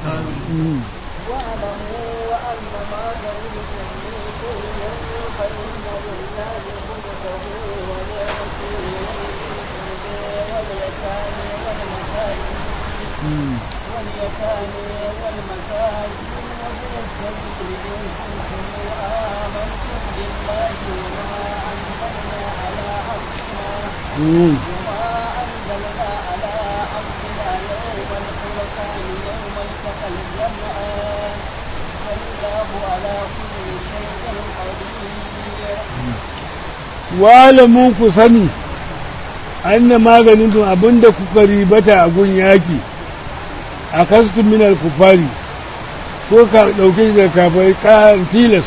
B: وما أنزلنا على عبدنا يوم الفرقان يوم التقى الجمعان والله على كل شيء قدير
A: walamu ku sani anna maganin tun abinda kuka ribata a gun yaki a kaskun minar kufari ko ka ɗauke shi da kafai ƙarar tilas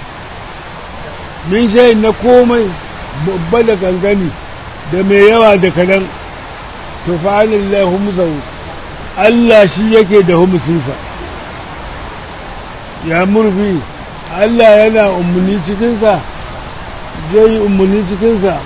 A: min shayin na komai babba da gangani da mai yawa da kadan to fa'alin lahumzau Allah shi yake da humusinsa ya murfi Allah yana umarni cikinsa zai yi umarni cikinsa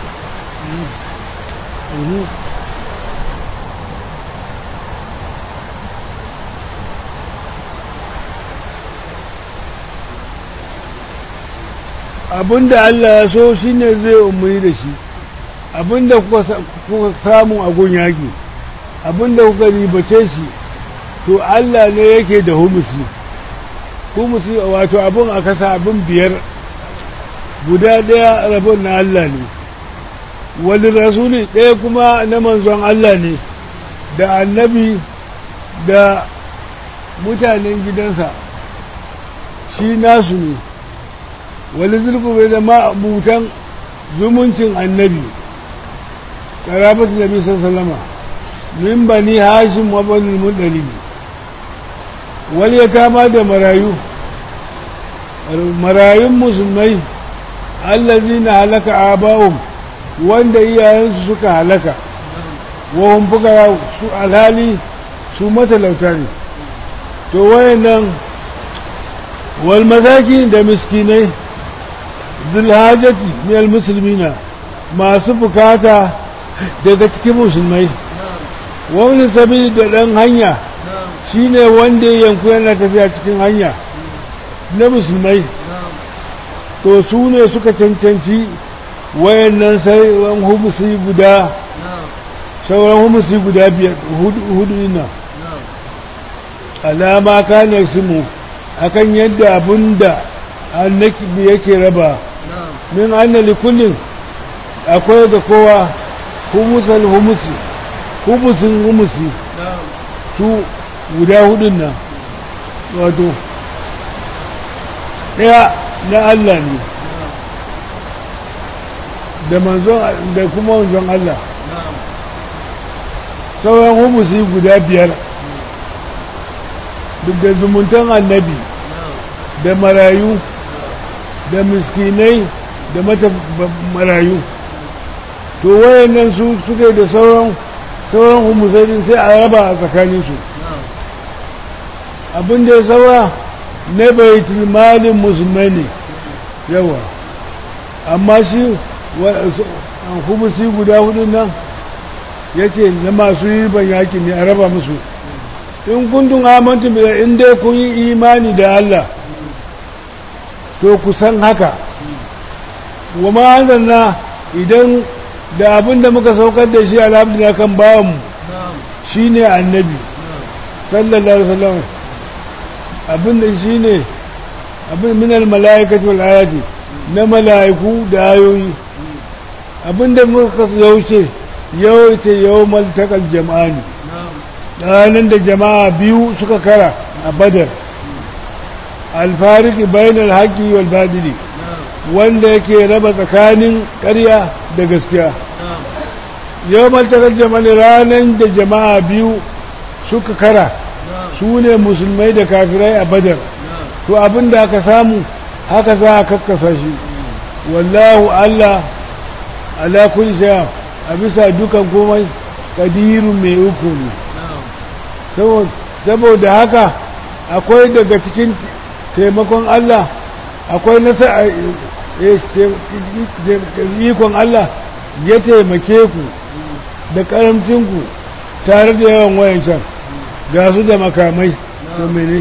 A: abinda Allah ya so shi ne zai umarni da shi abinda kuka samu a gun yaƙi abinda kuka ribace shi to Allah ne yake da humusi humusi wato abin a kasa abin biyar guda ɗaya rabon na Allah ne wani rasuli ɗaya kuma na manzon Allah ne da annabi da mutanen gidansa shi nasu ne wani zulku bai da ma'abutan zumuncin annabi ƙarafat nabi sallama min bani hashim wa bani mudalibi wani ya kama da marayu marayun musulmai allazi na halaka aba'um wanda iyayensu suka halaka wahun fuka su alhali su matalauta ne to wayannan wal masaki da miskinai zulhajati min musulmina masu bukata daga cikin musulmai wani sabili da ɗan hanya shine wanda ya yanku yana tafiya cikin hanya na musulmai to su ne suka cancanci wayannan sauran humusi guda sauran humusi guda biyar hudu ina alama kanar simu akan yadda abin da annabi yake raba min anna likullin akwai da kowa humusal humusi humusin humusi su guda hudun nan wato ɗaya na Allah ne da manzon da kuma manzon Allah sauran humusi guda biyar duk da zumuntan annabi da marayu da miskinai da mata marayu to wayannan su suke da sauran sauran humusai sai a raba a tsakaninsu abin da ya saura na baitul malin musulmai ne yawa amma shi humusi guda hudu nan ya ce na masu yi ban yakin ne a raba musu in kundin amantin bila in dai kun yi imani da Allah to ku san haka wa ma'azanna idan da abin da muka saukar da shi alhamdulillah kan bawanmu shi ne annabi sallallahu alaihi wasallam abin da shi ne abin minal mala'ikati wal ayati na mala'iku da ayoyi abin da muka yaushe yawaita yawmal takal jama'ani ranar da jama'a biyu suka kara a badar alfariki bainal haƙi wal badili wanda yake raba tsakanin ƙarya da gaskiya yau maltakar jama'a ranar da jama'a biyu suka kara su ne musulmai da kafirai a badar to abin da aka samu haka za a kakkasa shi wallahu allah ala kulli sha a bisa dukan komai kadirun mai uku ne saboda haka akwai daga cikin taimakon Allah akwai nasa ikon Allah ya taimake ku da karamcinku tare da yawan wayancan ga su da makamai to mene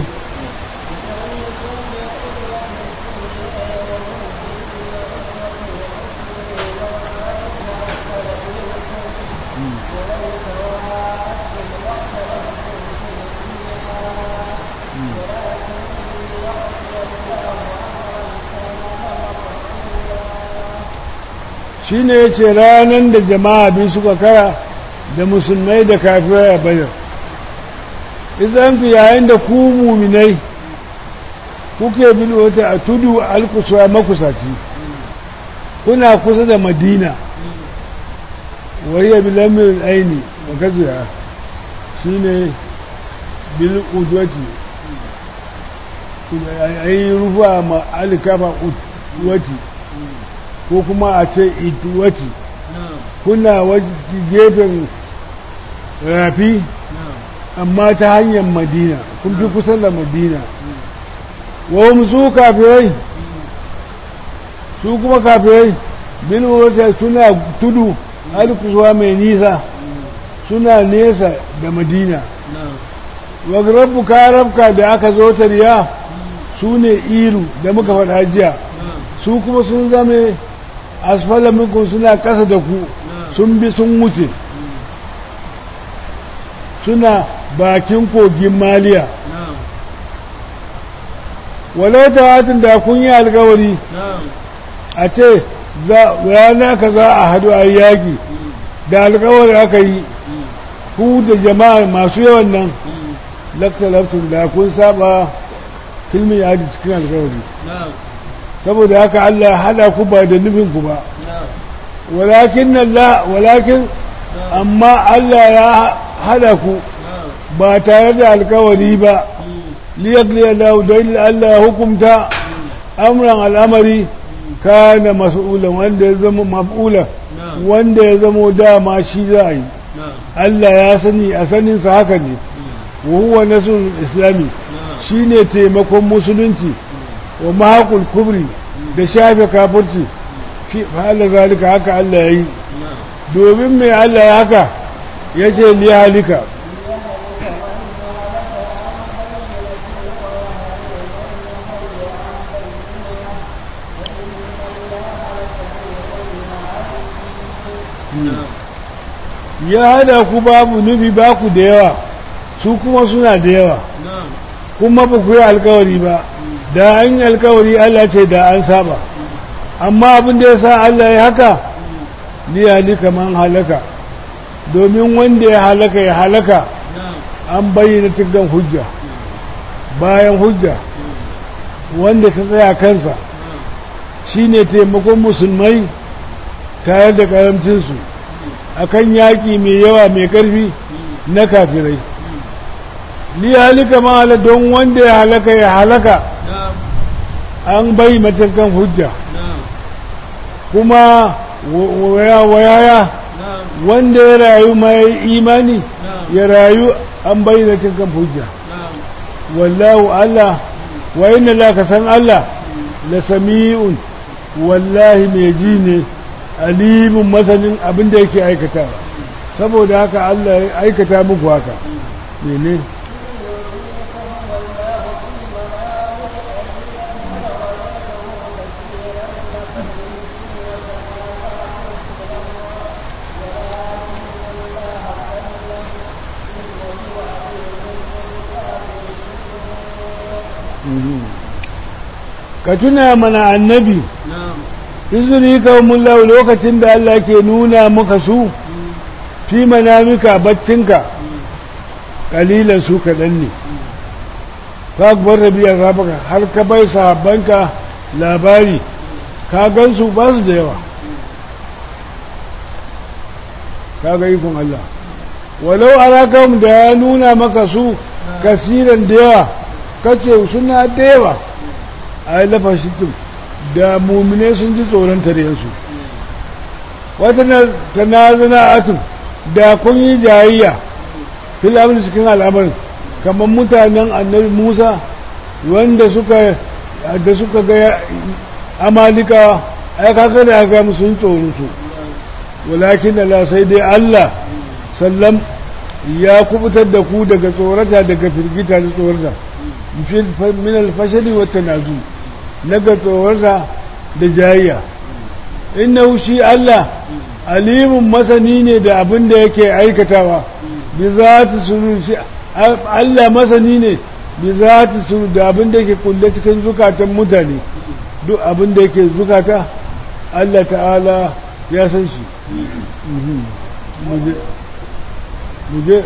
A: shi ne ya ce ranar da jama'a biyu suka kara da musulmai da kafirai a bayar izan fi yayin da ku muminai kuke bin wata a tudu alkusuwa makusaci kuna kusa da madina wariya bilamin aini wa gaziya shi ne bil udwati a yi rufa ma alikafa udwati ko kuma a ce ituwati kuna gefen rafi amma ta hanyar madina kun fi kusa da madina wa su kafirai su kuma kafirai bin wata suna tudu alkusuwa mai nisa suna nesa da madina wa rabbu karabka da aka zo tariya su ne ilu da muka faɗa jiya su kuma sun zame asfala minkum suna ƙasa da ku sun bi sun wuce suna bakin kogin maliya walau tawatin da kun yi alkawari a ce rana ka za a hadu a yaƙi da alkawari aka yi ku da jama'a masu yawan nan laktalaftun da kun saba filmin yaji cikin alkawari saboda haka Allah ya hada ku ba da nufin ku ba walakin Allah walakin amma Allah ya hada ku ba tare da alkawari ba liyakli Allah don Allah ya hukumta amran al'amari kana mas'ulan wanda ya zama maf'ula wanda ya zama dama shi za a yi Allah ya sani a saninsa haka ne wa huwa nasrul islami shine taimakon musulunci wa mahaqul kubri da shafe kafirci fi fa'ala zalika haka Allah ya yi domin mai Allah ya haka ya ce li halika ya hada ku babu nufi ba ku da yawa su kuma suna da yawa kuma ba ku yi alkawari ba da an yi alkawari Allah ce da an saba amma abin da ya sa Allah ya haka ni halika man halaka domin wanda ya halaka ya halaka an bayyana tiggan hujja bayan hujja wanda ta tsaya kansa shine taimakon musulmai tare da karamcinsu akan yaƙi mai yawa mai ƙarfi na kafirai li halika ma don wanda ya halaka ya halaka an bai matakan hujja kuma wayaya wanda ya rayu mai imani ya rayu an bai matakan hujja wallahu Allah wa inna la ka san Allah la sami'un wallahi mai ji ne alimin masanin abin da yake aikata saboda haka Allah ya aikata muku haka mene ka tuna mana annabi izini kawun lau lokacin da Allah ke nuna muka su fi manamika baccinka kalilan su kaɗan ne ka bar rabiyar rabaka har ka bai sahabbanka labari ka gansu ba su da yawa ka ga ikon Allah walau arakam da ya nuna maka su kasiran da yawa kace suna da yawa a yi lafashin da mumine sun ji tsoron taryensu wata tanazana atun da kun yi jayayya fil amri cikin al'amarin kamar mutanen annabi musa wanda suka da suka ga amalika ai kaka da aka musu sun tsoron su walakin Allah sai dai Allah sallam ya kubutar da ku daga tsorata daga firgita da tsorata min alfashali wa tanazu naga tsoronsa da jayayya innahu shi Allah alimun masani ne da abin da yake aikatawa bi za ta suru shi Allah masani ne bi za ta suru da abin da yake kulle cikin zukatan mutane duk abin da yake zukata Allah ta'ala ya san shi muje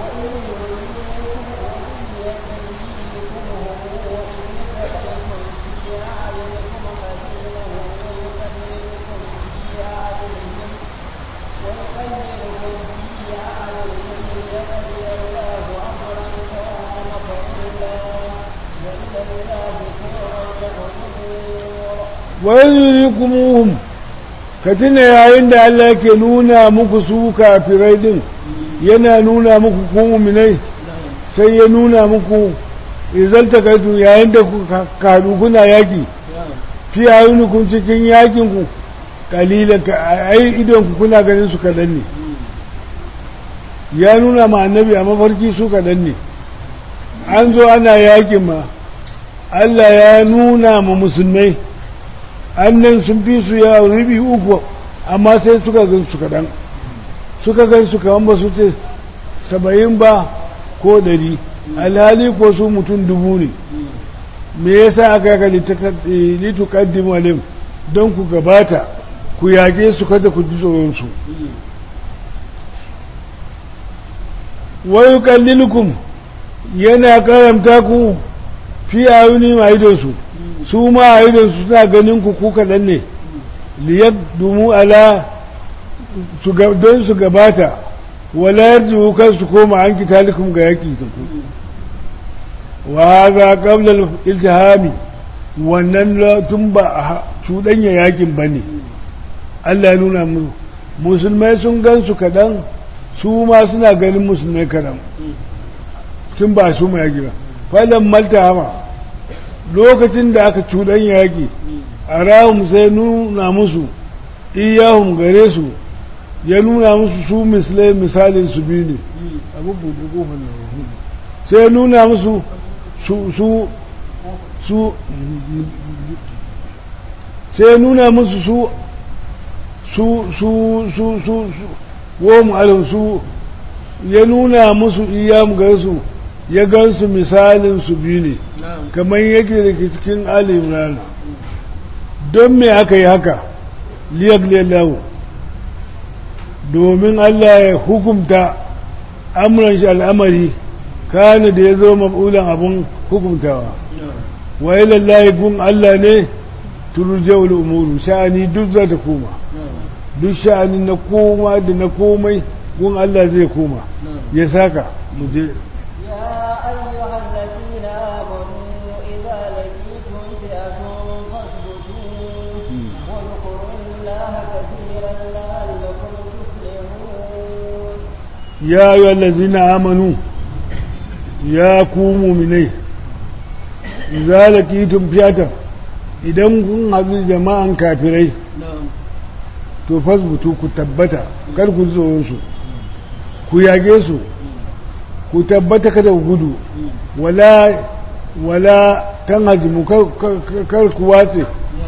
A: wayurikumuhum ka tuna yayin da Allah ke nuna muku su kafirai din yana nuna muku ku muminai sai ya nuna muku izalta kaitu yayin da ku kadu kuna yaki fi kun cikin yakin ku kalila ai idon ku kuna ganin su kadan ne ya nuna ma annabi a mafarki su kadan ne an zo ana yakin ma Allah ya nuna ma musulmai annan sun fi su ya rubi uku amma sai suka gan su kaɗan suka gan su kaman ba su ce saba'in ba ko ɗari alhali ko su mutum dubu ne me yasa aka yaka litu kaddim alim don ku gabata ku yage su kada ku ji tsoronsu wayu kallilukum yana karamta ku fi ayuni ma idonsu su ma a idon su suna ganin ku ku kaɗan ne liyar dumu ala don su gabata wala yarji kan su koma an kitalikum ga yaƙi ta ku wa haza qabla iltihami wannan la- tun ba a ha- cuɗanya yakin ba ne Allah ya nuna mu musulmai sun gan su kaɗan su ma suna ganin musulmai kaɗan tun ba su mai yaƙi ba falon malta hama lokacin da aka cuɗanya yaƙi a rahun sai nuna musu iyahun gare su ya nuna musu su misalai misalin su biyu ne abu buɗe ƙofar na rahu sai ya nuna musu su su su sai ya nuna musu su su su su su su womu alin su ya nuna musu iyam gansu ya gansu misalin su biyu ne kamar yake da ke cikin ali imran don me aka yi haka liyagliyallahu domin Allah ya hukumta amuran shi al'amari kana da ya zo mabulan abun hukumtawa wa ilallahi gun Allah ne turjawul umuru sha'ani duk za ta koma duk sha'ani na koma da na komai gun Allah zai koma ya saka mu je
B: يا أيها الذين آمنوا إذا لقيتم فئة فاثبتوا واذكروا الله كثيرا لعلكم تفلحون
A: ya yi allazina amanu ya ku muminai zalakitum fiyatan idan kun haɗu jama'an kafirai to fasbutu ku tabbata kar ku ji tsoronsu ku yage su ku tabbata kada ku gudu wala wala tan hajimu kar- kar kar ku watse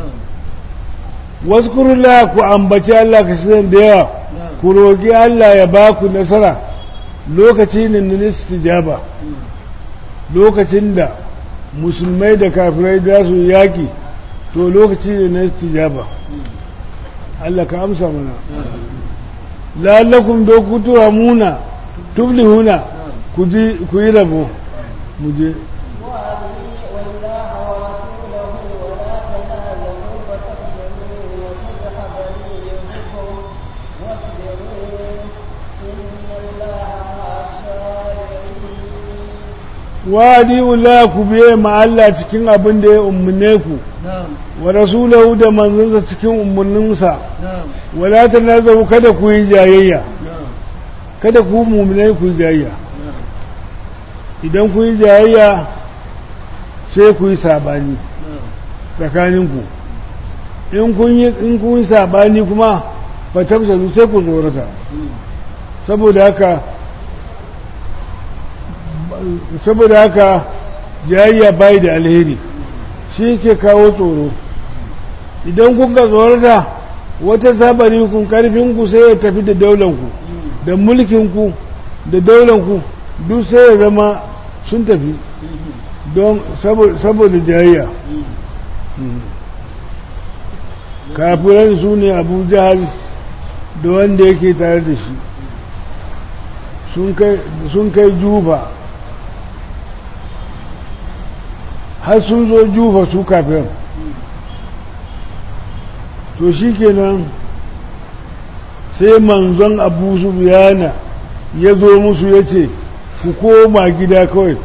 A: wasu ku ambaci Allah ka shi da yawa ku roƙi Allah ya ba ku nasara lokaci ne na istijaba lokacin da musulmai da kafirai za su yaƙi to lokaci ne na istijaba Allah ka amsa mana la'allakum do ku turamuna tuflihuna ku ji ku yi rabo mu je
B: وأطيعوا الله ورسوله ولا تنازعوا فتفشلوا وتذهب ريحكم واصبروا إن الله مع الصابرين
A: wadi ula ku biye ma Allah cikin abin da ya ummune ku wa rasulahu da manzonsa cikin umurninsa wala tanazahu kada ku yi jayayya kada ku mu'minai ku yi jayayya idan ku yi jayayya sai ku yi sabani tsakaninku in kun yi in kun yi sabani kuma fa tafsalu sai ku tsorata saboda haka saboda haka jayayya bai da alheri shi ke kawo tsoro idan kun ka tsorata wata sabari kun karfinku sai ya tafi da daulanku da mulkinku da daulanku duk sai ya zama sun tafi don saboda jayayya kafiran su ne abu jahal da wanda yake tare da shi sun kai juba har sun zo jufa su kafin to shi kenan sai manzon abu su biyana ya zo musu ya ce ku koma gida kawai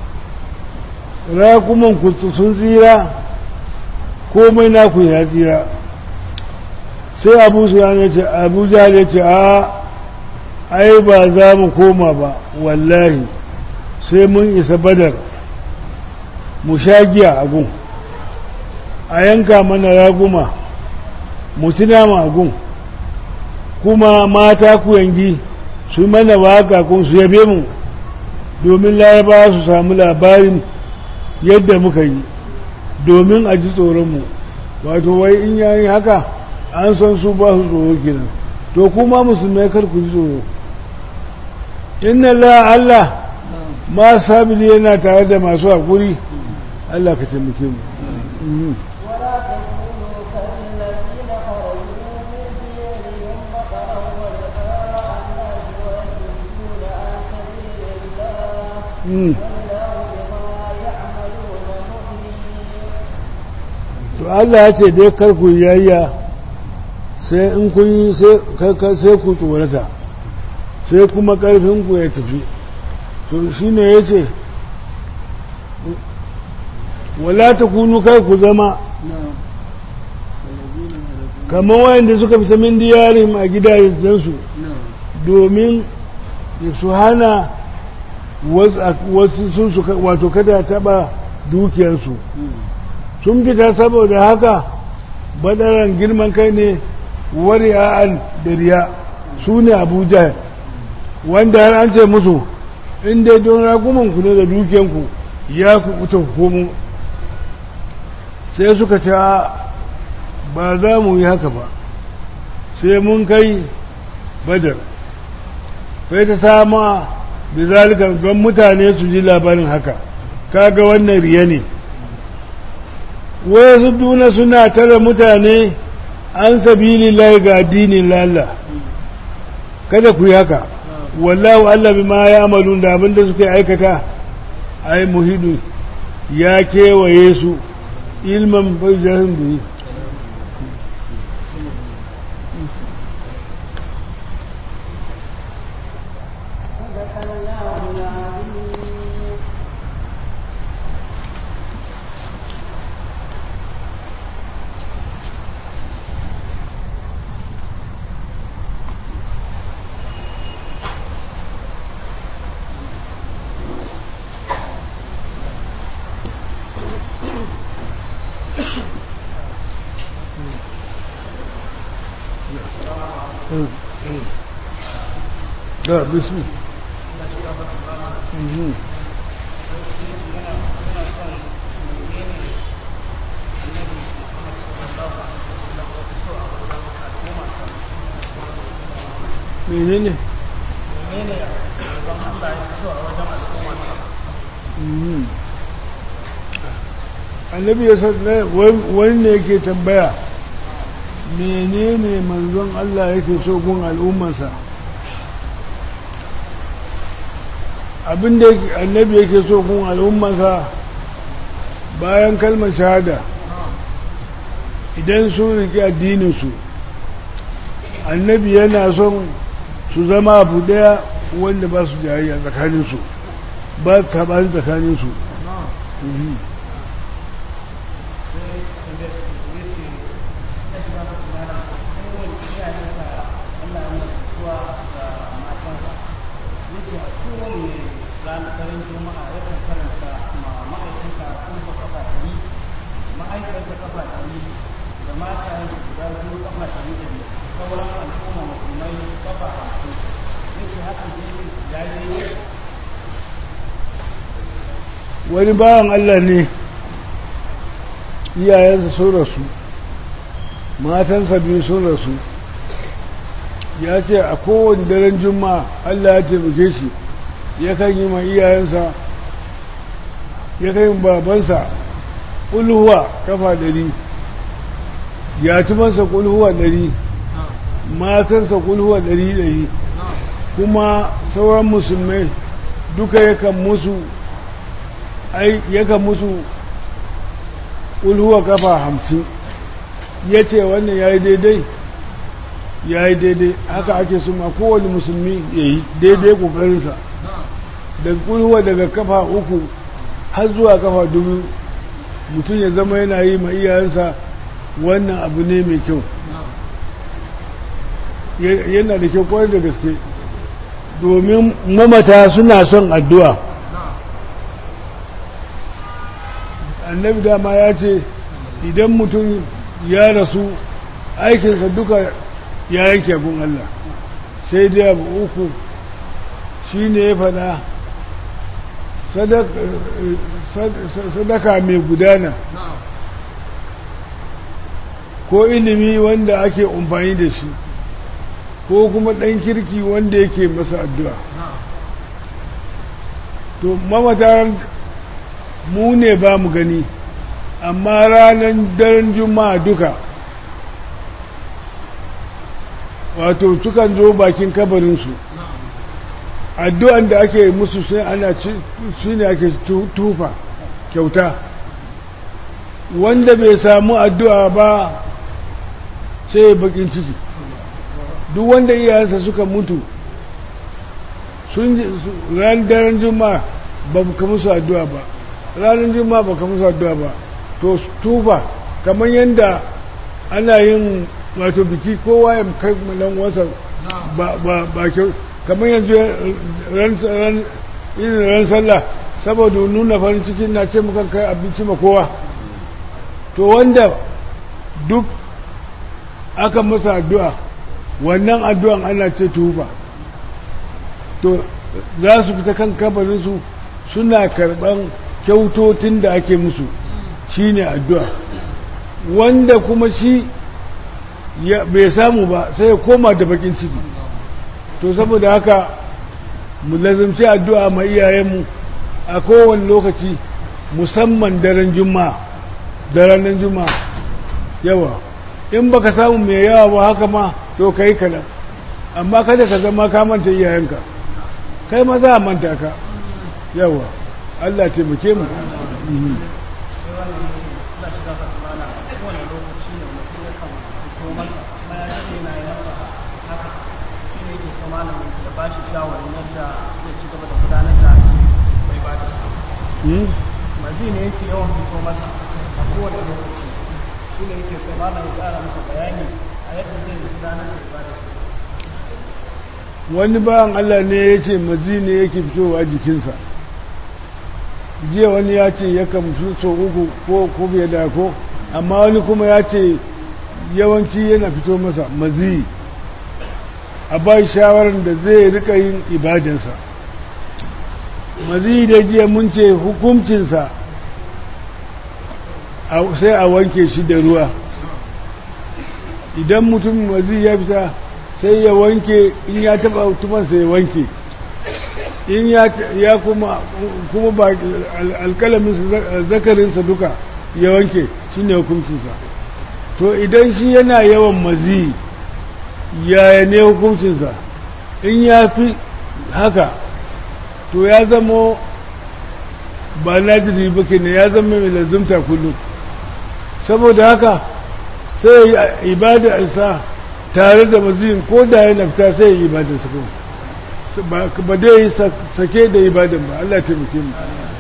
A: rakuman ku sun tsira komai naku ya tsira sai abu su ya ce abu ya ce a ai ba za mu koma ba wallahi sai mun isa badar mu sha giya a gun a yanka mana raguma mu ci nama a gun kuma mata ku yangi su mana waka kun su yabe mu domin laraba su samu labarin yadda muka yi domin a ji tsoronmu wato wai in yayi haka an san su ba su tsoro kenan to kuma musulmai kar ku ji tsoro inna la Allah ma sabili yana tare da masu haƙuri Allah ka taimake mu
B: ولا تكونوا كالذين خرجوا من ديارهم بطرا ورئاء الناس ويصدون عن سبيل الله
A: Mm.
B: والله بما يعملون محيط
A: to Allah ya ce dai kar ku yayya sai in kun yi sai ka- ka- sai ku tsorata sai kuma karfin ku ya tafi to shine yace wala ta kunu kai ku zama kamar wayanda suka fita min diyarin a gidajensu domin su hana wasu sun su wato kada taba dukiyarsu sun fita saboda haka badaran girman kai ne wari'a'an da riya su ne abuja wanda har an ce musu in dai don ragumanku ne da dukiyanku ya ku kuta komo sai suka ce ba za mu yi haka ba sai mun kai badar sai ta sama da zalika don mutane su ji labarin haka kaga wannan riya ne wasu duna suna tara mutane an sabili lai ga addinin lalla kada ku yi haka wallahu Allah bima ya amalu da abinda suka aikata ai muhidu ya kewaye su ilman bajahin da yi da bismi menene annabi ya san wani ne yake tambaya menene manzon Allah yake so gun al'ummarsa abinda annabi yake so gun al'ummarsa bayan kalmar shahada idan sun riƙe addininsu annabi yana son su zama abu ɗaya wanda ba su jayayya tsakaninsu ba taɓani tsakaninsu wani bawan Allah ne iyayensa sun rasu matansa biyu sun rasu ya ce a kowane daren juma'a Allah ya taimake shi ya kan yi ma iyayensa ya kan yi babansa ƙulhuwa kafa ɗari yatimansa ƙulhuwa ɗari matansa ƙulhuwa ɗari ɗari kuma sauran musulmai duka yakan musu ai yakan musu ulhuwa kafa hamsin ya ce wannan ya yi daidai ya yi daidai haka ake su ma kowane musulmi ya yi daidai ƙoƙarinsa da ulhuwa daga kafa uku har zuwa kafa dubu mutum ya zama yana yi ma iyayensa wannan abu ne mai kyau yana da kyau kwarai da gaske domin mamata suna son addu'a annabi dama ya ce idan mutum ya rasu aikinsa duka ya yanke gun Allah sai dai abu uku shi ne ya fada sadaka mai gudana ko ilimi wanda ake amfani da shi ko kuma ɗan kirki wanda yake masa addu'a to mamata mu ne ba mu gani amma ranar daren juma'a duka wato sukan zo bakin kabarinsu addu'an da ake musu sai ana shi ne ake tufa kyauta wanda bai samu addu'a ba sai ya bakin ciki duk wanda iyayensa suka mutu sun ran daren juma'a ba ka musu addu'a ba ranar juma'a baka musu addu'a ba to tufa kamar yadda ana yin wato biki kowa ya kai malan wasa ba ba ba kyau kamar yanzu ran ran irin ran sallah saboda nuna farin ciki na ce muka kai abinci ma kowa to wanda duk aka masa addu'a wannan addu'an ana ce tufa to za su fita kan kabarinsu suna karɓan kyautotin da ake musu shi ne addu'a wanda kuma shi bai samu ba sai ya koma da bakin ciki to saboda haka mu lazimci addu'a ma iyayenmu a kowane lokaci musamman daren juma'a da ranar juma'a yawa in baka samu mai yawa ba haka ma to ka yi kaɗan amma kada ka zama ka manta iyayenka kai ma za a manta ka yawa Allah taimake mu
C: mazi ne yake yawan fito masa a kowane lokaci shi ne yake so malam ya kara masa bayani a yadda zai gudanar da ibadarsa
A: wani bayan Allah ne ya ce mazi ne yake fitowa jikinsa jiya wani ya ce yakan fi so uku ko ko bai da ko amma wani kuma ya ce yawanci yana fito masa mazi a ba shawarar da zai rika yin ibadansa mazi da jiya mun ce hukuncinsa sai a wanke shi da ruwa idan mutum mazi ya fita sai ya wanke in ya taba tumansa ya wanke in ya kuma kuma ba alkalamin zakarinsa duka ya wanke shi ne hukuncinsa to idan shi yana yawan mazi yaya ne hukuncinsa in ya fi haka to ya zama ba nadiri ba ne ya zama mai lazumta kullum saboda haka sai ya ibada isa tare da maziyin ko da yana fita sai ya ibada su kuma ba dai sake da ibadan ba Allah taimake mu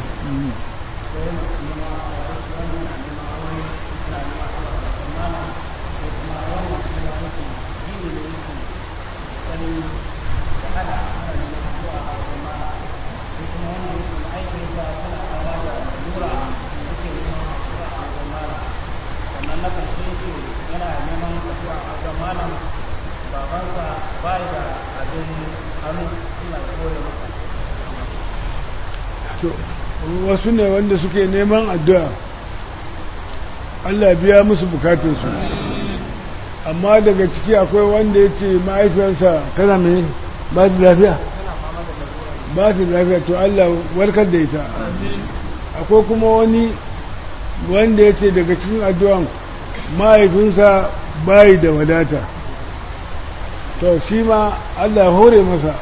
A: wasu ne wanda suke neman addu'a Allah biya musu bukatunsu amma daga ciki akwai wanda ya ce mahaifiyarsa tana mai ba su lafiya ba su lafiya to Allah warkar da ita akwai kuma wani wanda ya ce daga cikin addu'an mahaifinsa bayi da wadata to shi ma Allah hore masa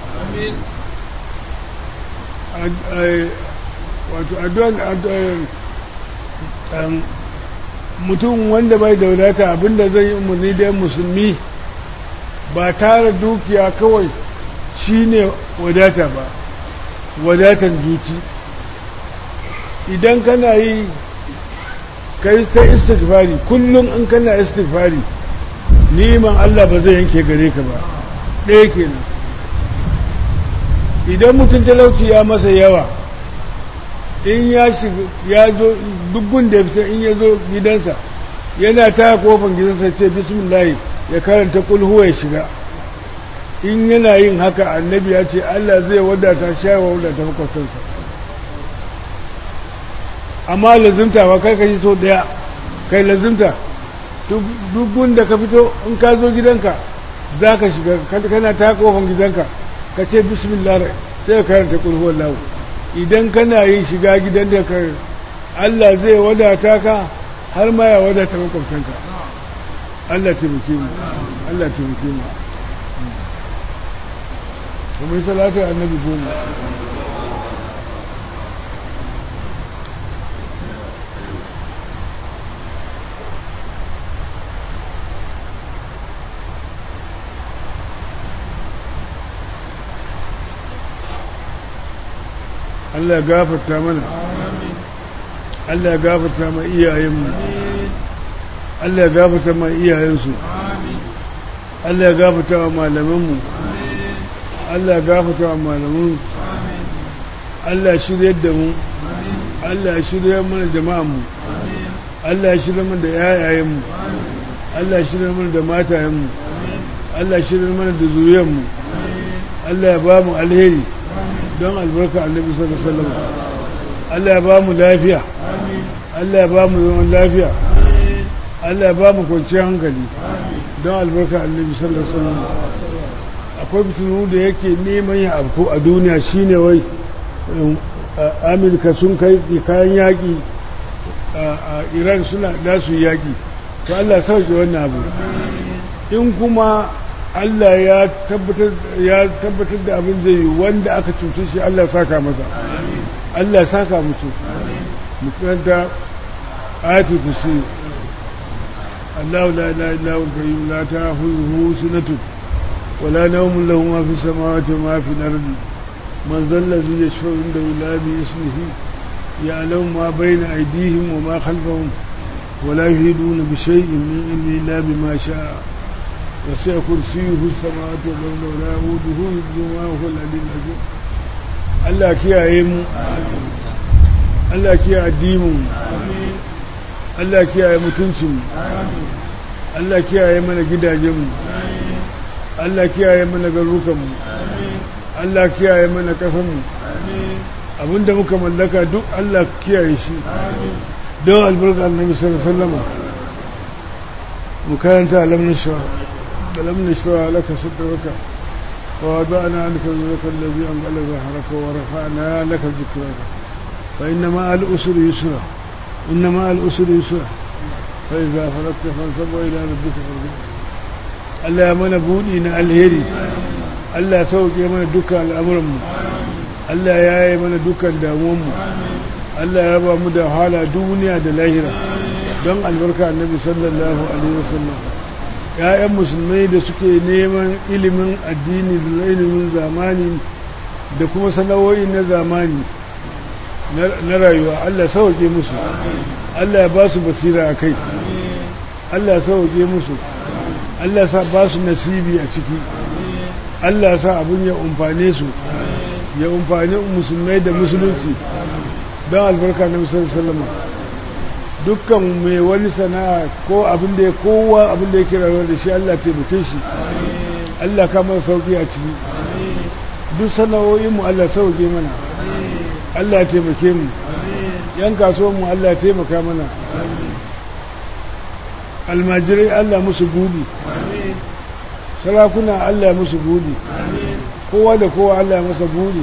A: wato addu'an mutum wanda bai da wadata abinda zai yi umarni da musulmi ba tara dukiya kawai shine wadata ba wadatan zuci idan kana yi kai ta istighfari kullum in kana istighfari niman Allah ba zai yanke gare ka ba ɗaya kenan idan mutum talauci ya masa yawa in ya shiga ya zo dukkan da fita in ya zo gidansa yana ta kofan gidansa ce bismillah ya karanta kulhuwa ya shiga in yana yin haka annabi ya ce Allah zai wadata shawa wadata makwastansa amma lazimta ba kai kashi so daya kai lazimta duk da ka fito in ka zo gidanka za ka shiga kana ta kofan gidanka ka ce bismillah sai ka karanta kulhuwar lahu idan kana yin shiga gidan da ka Allah zai wadata ka har ma ya wadata makwabtanka Allah taimake mu Allah taimake mu kuma yi salatu annabi goma Allah ya gafarta mana Allah ya gafarta ma iyayenmu Allah ya gafarta ma iyayensu Allah ya gafarta wa malamanmu Allah ya gafarta wa malamanmu Allah ya shirye da mu Allah ya shirye mana jama'anmu Allah ya shirye mana da yayayenmu Allah ya shirye mana da matayenmu Allah ya shirye mana da zuriyarmu Allah ya ba mu alheri don albarka annabi sallallahu alaihi wasallam Allah ya ba mu lafiya Allah ya ba mu zaman lafiya Allah ya ba mu kwanciyar hankali don albarka annabi sallallahu alaihi wasallam akwai fitinu da yake neman ya afko a duniya shine wai Amurka sun kai kayan yaƙi a Iran suna da su yaƙi to Allah sauke wannan abu in kuma Allah ya tabbatar ya tabbatar da abin zai yi wanda aka cuce shi Allah ya saka masa Allah ya saka mutu mutunta ayatu kursi الله لا اله الا هو القيوم لا تاخذه سنه ولا نوم له ما في السماوات وما في الارض من ذا الذي يشفع عنده الا باسمه يعلم ما بين ايديهم وما خلفهم ولا يهيدون بشيء من علمه الا بما شاء وسع كرسيه السماوات والارض ولا يؤوده حفظهما وهو العلي العظيم الله kiyaye mu Allah kiyaye addinin Allah kiyaye mutuncinmu Allah kiyaye mana gidajenmu Allah kiyaye mana garukanmu Allah kiyaye mana ƙasanmu abinda muka mallaka duk Allah kiyaye shi don albarka annabi sallallahu alaihi wasallam mu karanta alam nashra alam nashra laka sadraka wa wada'na anka wizraka alladhi anqala dhahraka wa rafa'na laka dhikraka fa inna ma'al usri yusra inna ma'al usri yusra fa idza faragta fansab ila rabbika farghab Allah ya mana budi na alheri Allah ya sauke mana dukkan al'amuranmu Allah ya yi mana dukkan damuwanmu Allah ya ba mu da hala duniya da lahira don albarka annabi sallallahu alaihi wasallam ya'yan musulmai da suke neman ilimin addini da ilimin zamani da kuma sana'o'i na zamani na rayuwa Allah sauke musu Allah ya ba su basira a kai Allah ya sauke musu Allah ya ba su nasibi a ciki Allah ya sa abin ya umfane su ya umfani musulmai da musulunci don albarka na musulun salama dukkan mai wani sana'a ko abin da ya kowa abin da ya kira da shi Allah taimake shi Allah kama sauki a ciki duk sana'o'inmu Allah sauke mana Allah taimake mu yan kasuwanmu Allah taimaka mana almajirai Allah musu budi sarakuna Allah musu budi kowa da kowa Allah masa budi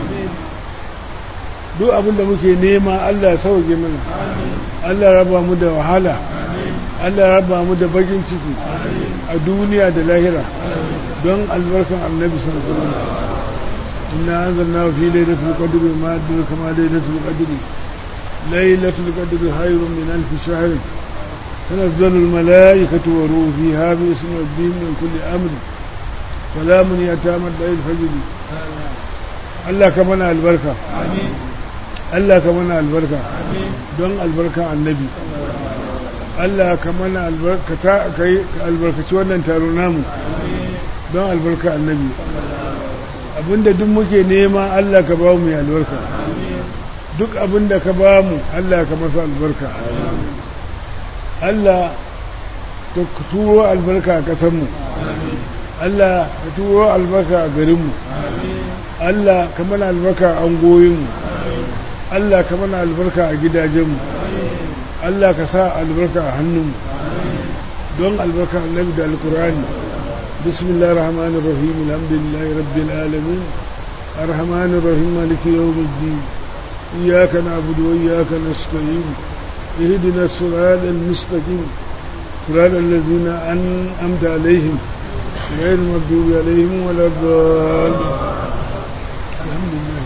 A: duk abin da muke nema Allah sauke mana Allah raba mu da wahala Allah raba mu da bakin ciki a duniya da lahira don albarkan annabi sallallahu alaihi wasallam inna anzalna fi lailatul qadri ma adraka ma lailatul qadri lailatul qadri khayrun min alf shahr تنزل الملائكة وروح فيها باسم ربهم من كل أمر سلام يتامى الفجر الله كمنا البركة Allah ka mana albarka don albarka annabi Allah ka mana albarka ta kai albarkaci wannan taro namu don albarka annabi abinda duk muke nema Allah ka ba mu albarka duk abinda ka ba mu Allah ka masa albarka Allah ka turo albarka a ƙasarmu Allah ka turo albarka a garinmu Allah ka mana albarka a angoyinmu Allah ka mana albarka a gidajenmu Allah ka sa albarka a hannunmu don albarka annabi da alkurani bismillahir rahmanir rahim alhamdulillahi rabbil alamin arrahmanir rahim maliki yawmiddin iyyaka na'budu wa iyyaka nasta'in اهدنا الصراط المستقيم صراط الذين أنعمت عليهم غير المغضوب عليهم ولا الضالين الحمد لله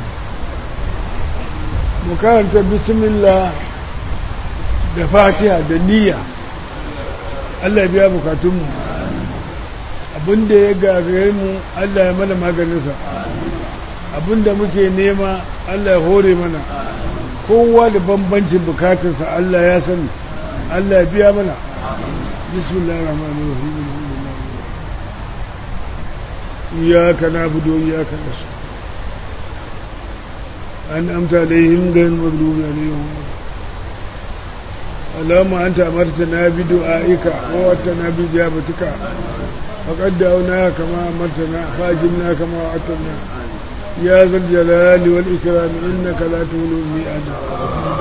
A: mu karanta bismillah da fatiha da niyya Allah biya bukatunmu abinda ya gagare mu Allah ya mana maganinsa abinda muke nema Allah ya hore mana kowa da bambancin bukatarsa Allah ya sani Allah ya biya mana bismillahir rahmanir rahim iyyaka na'budu wa iyyaka nasta'in أنعمت عليهم غير المغضوب عليهم اللهم أنت أمرتنا بدعائك ووعدتنا بإجابتك فقد دعوناك كما أمرتنا فأجبنا كما وعدتنا يا ذا الجلال والإكرام إنك لا تولو الميعاد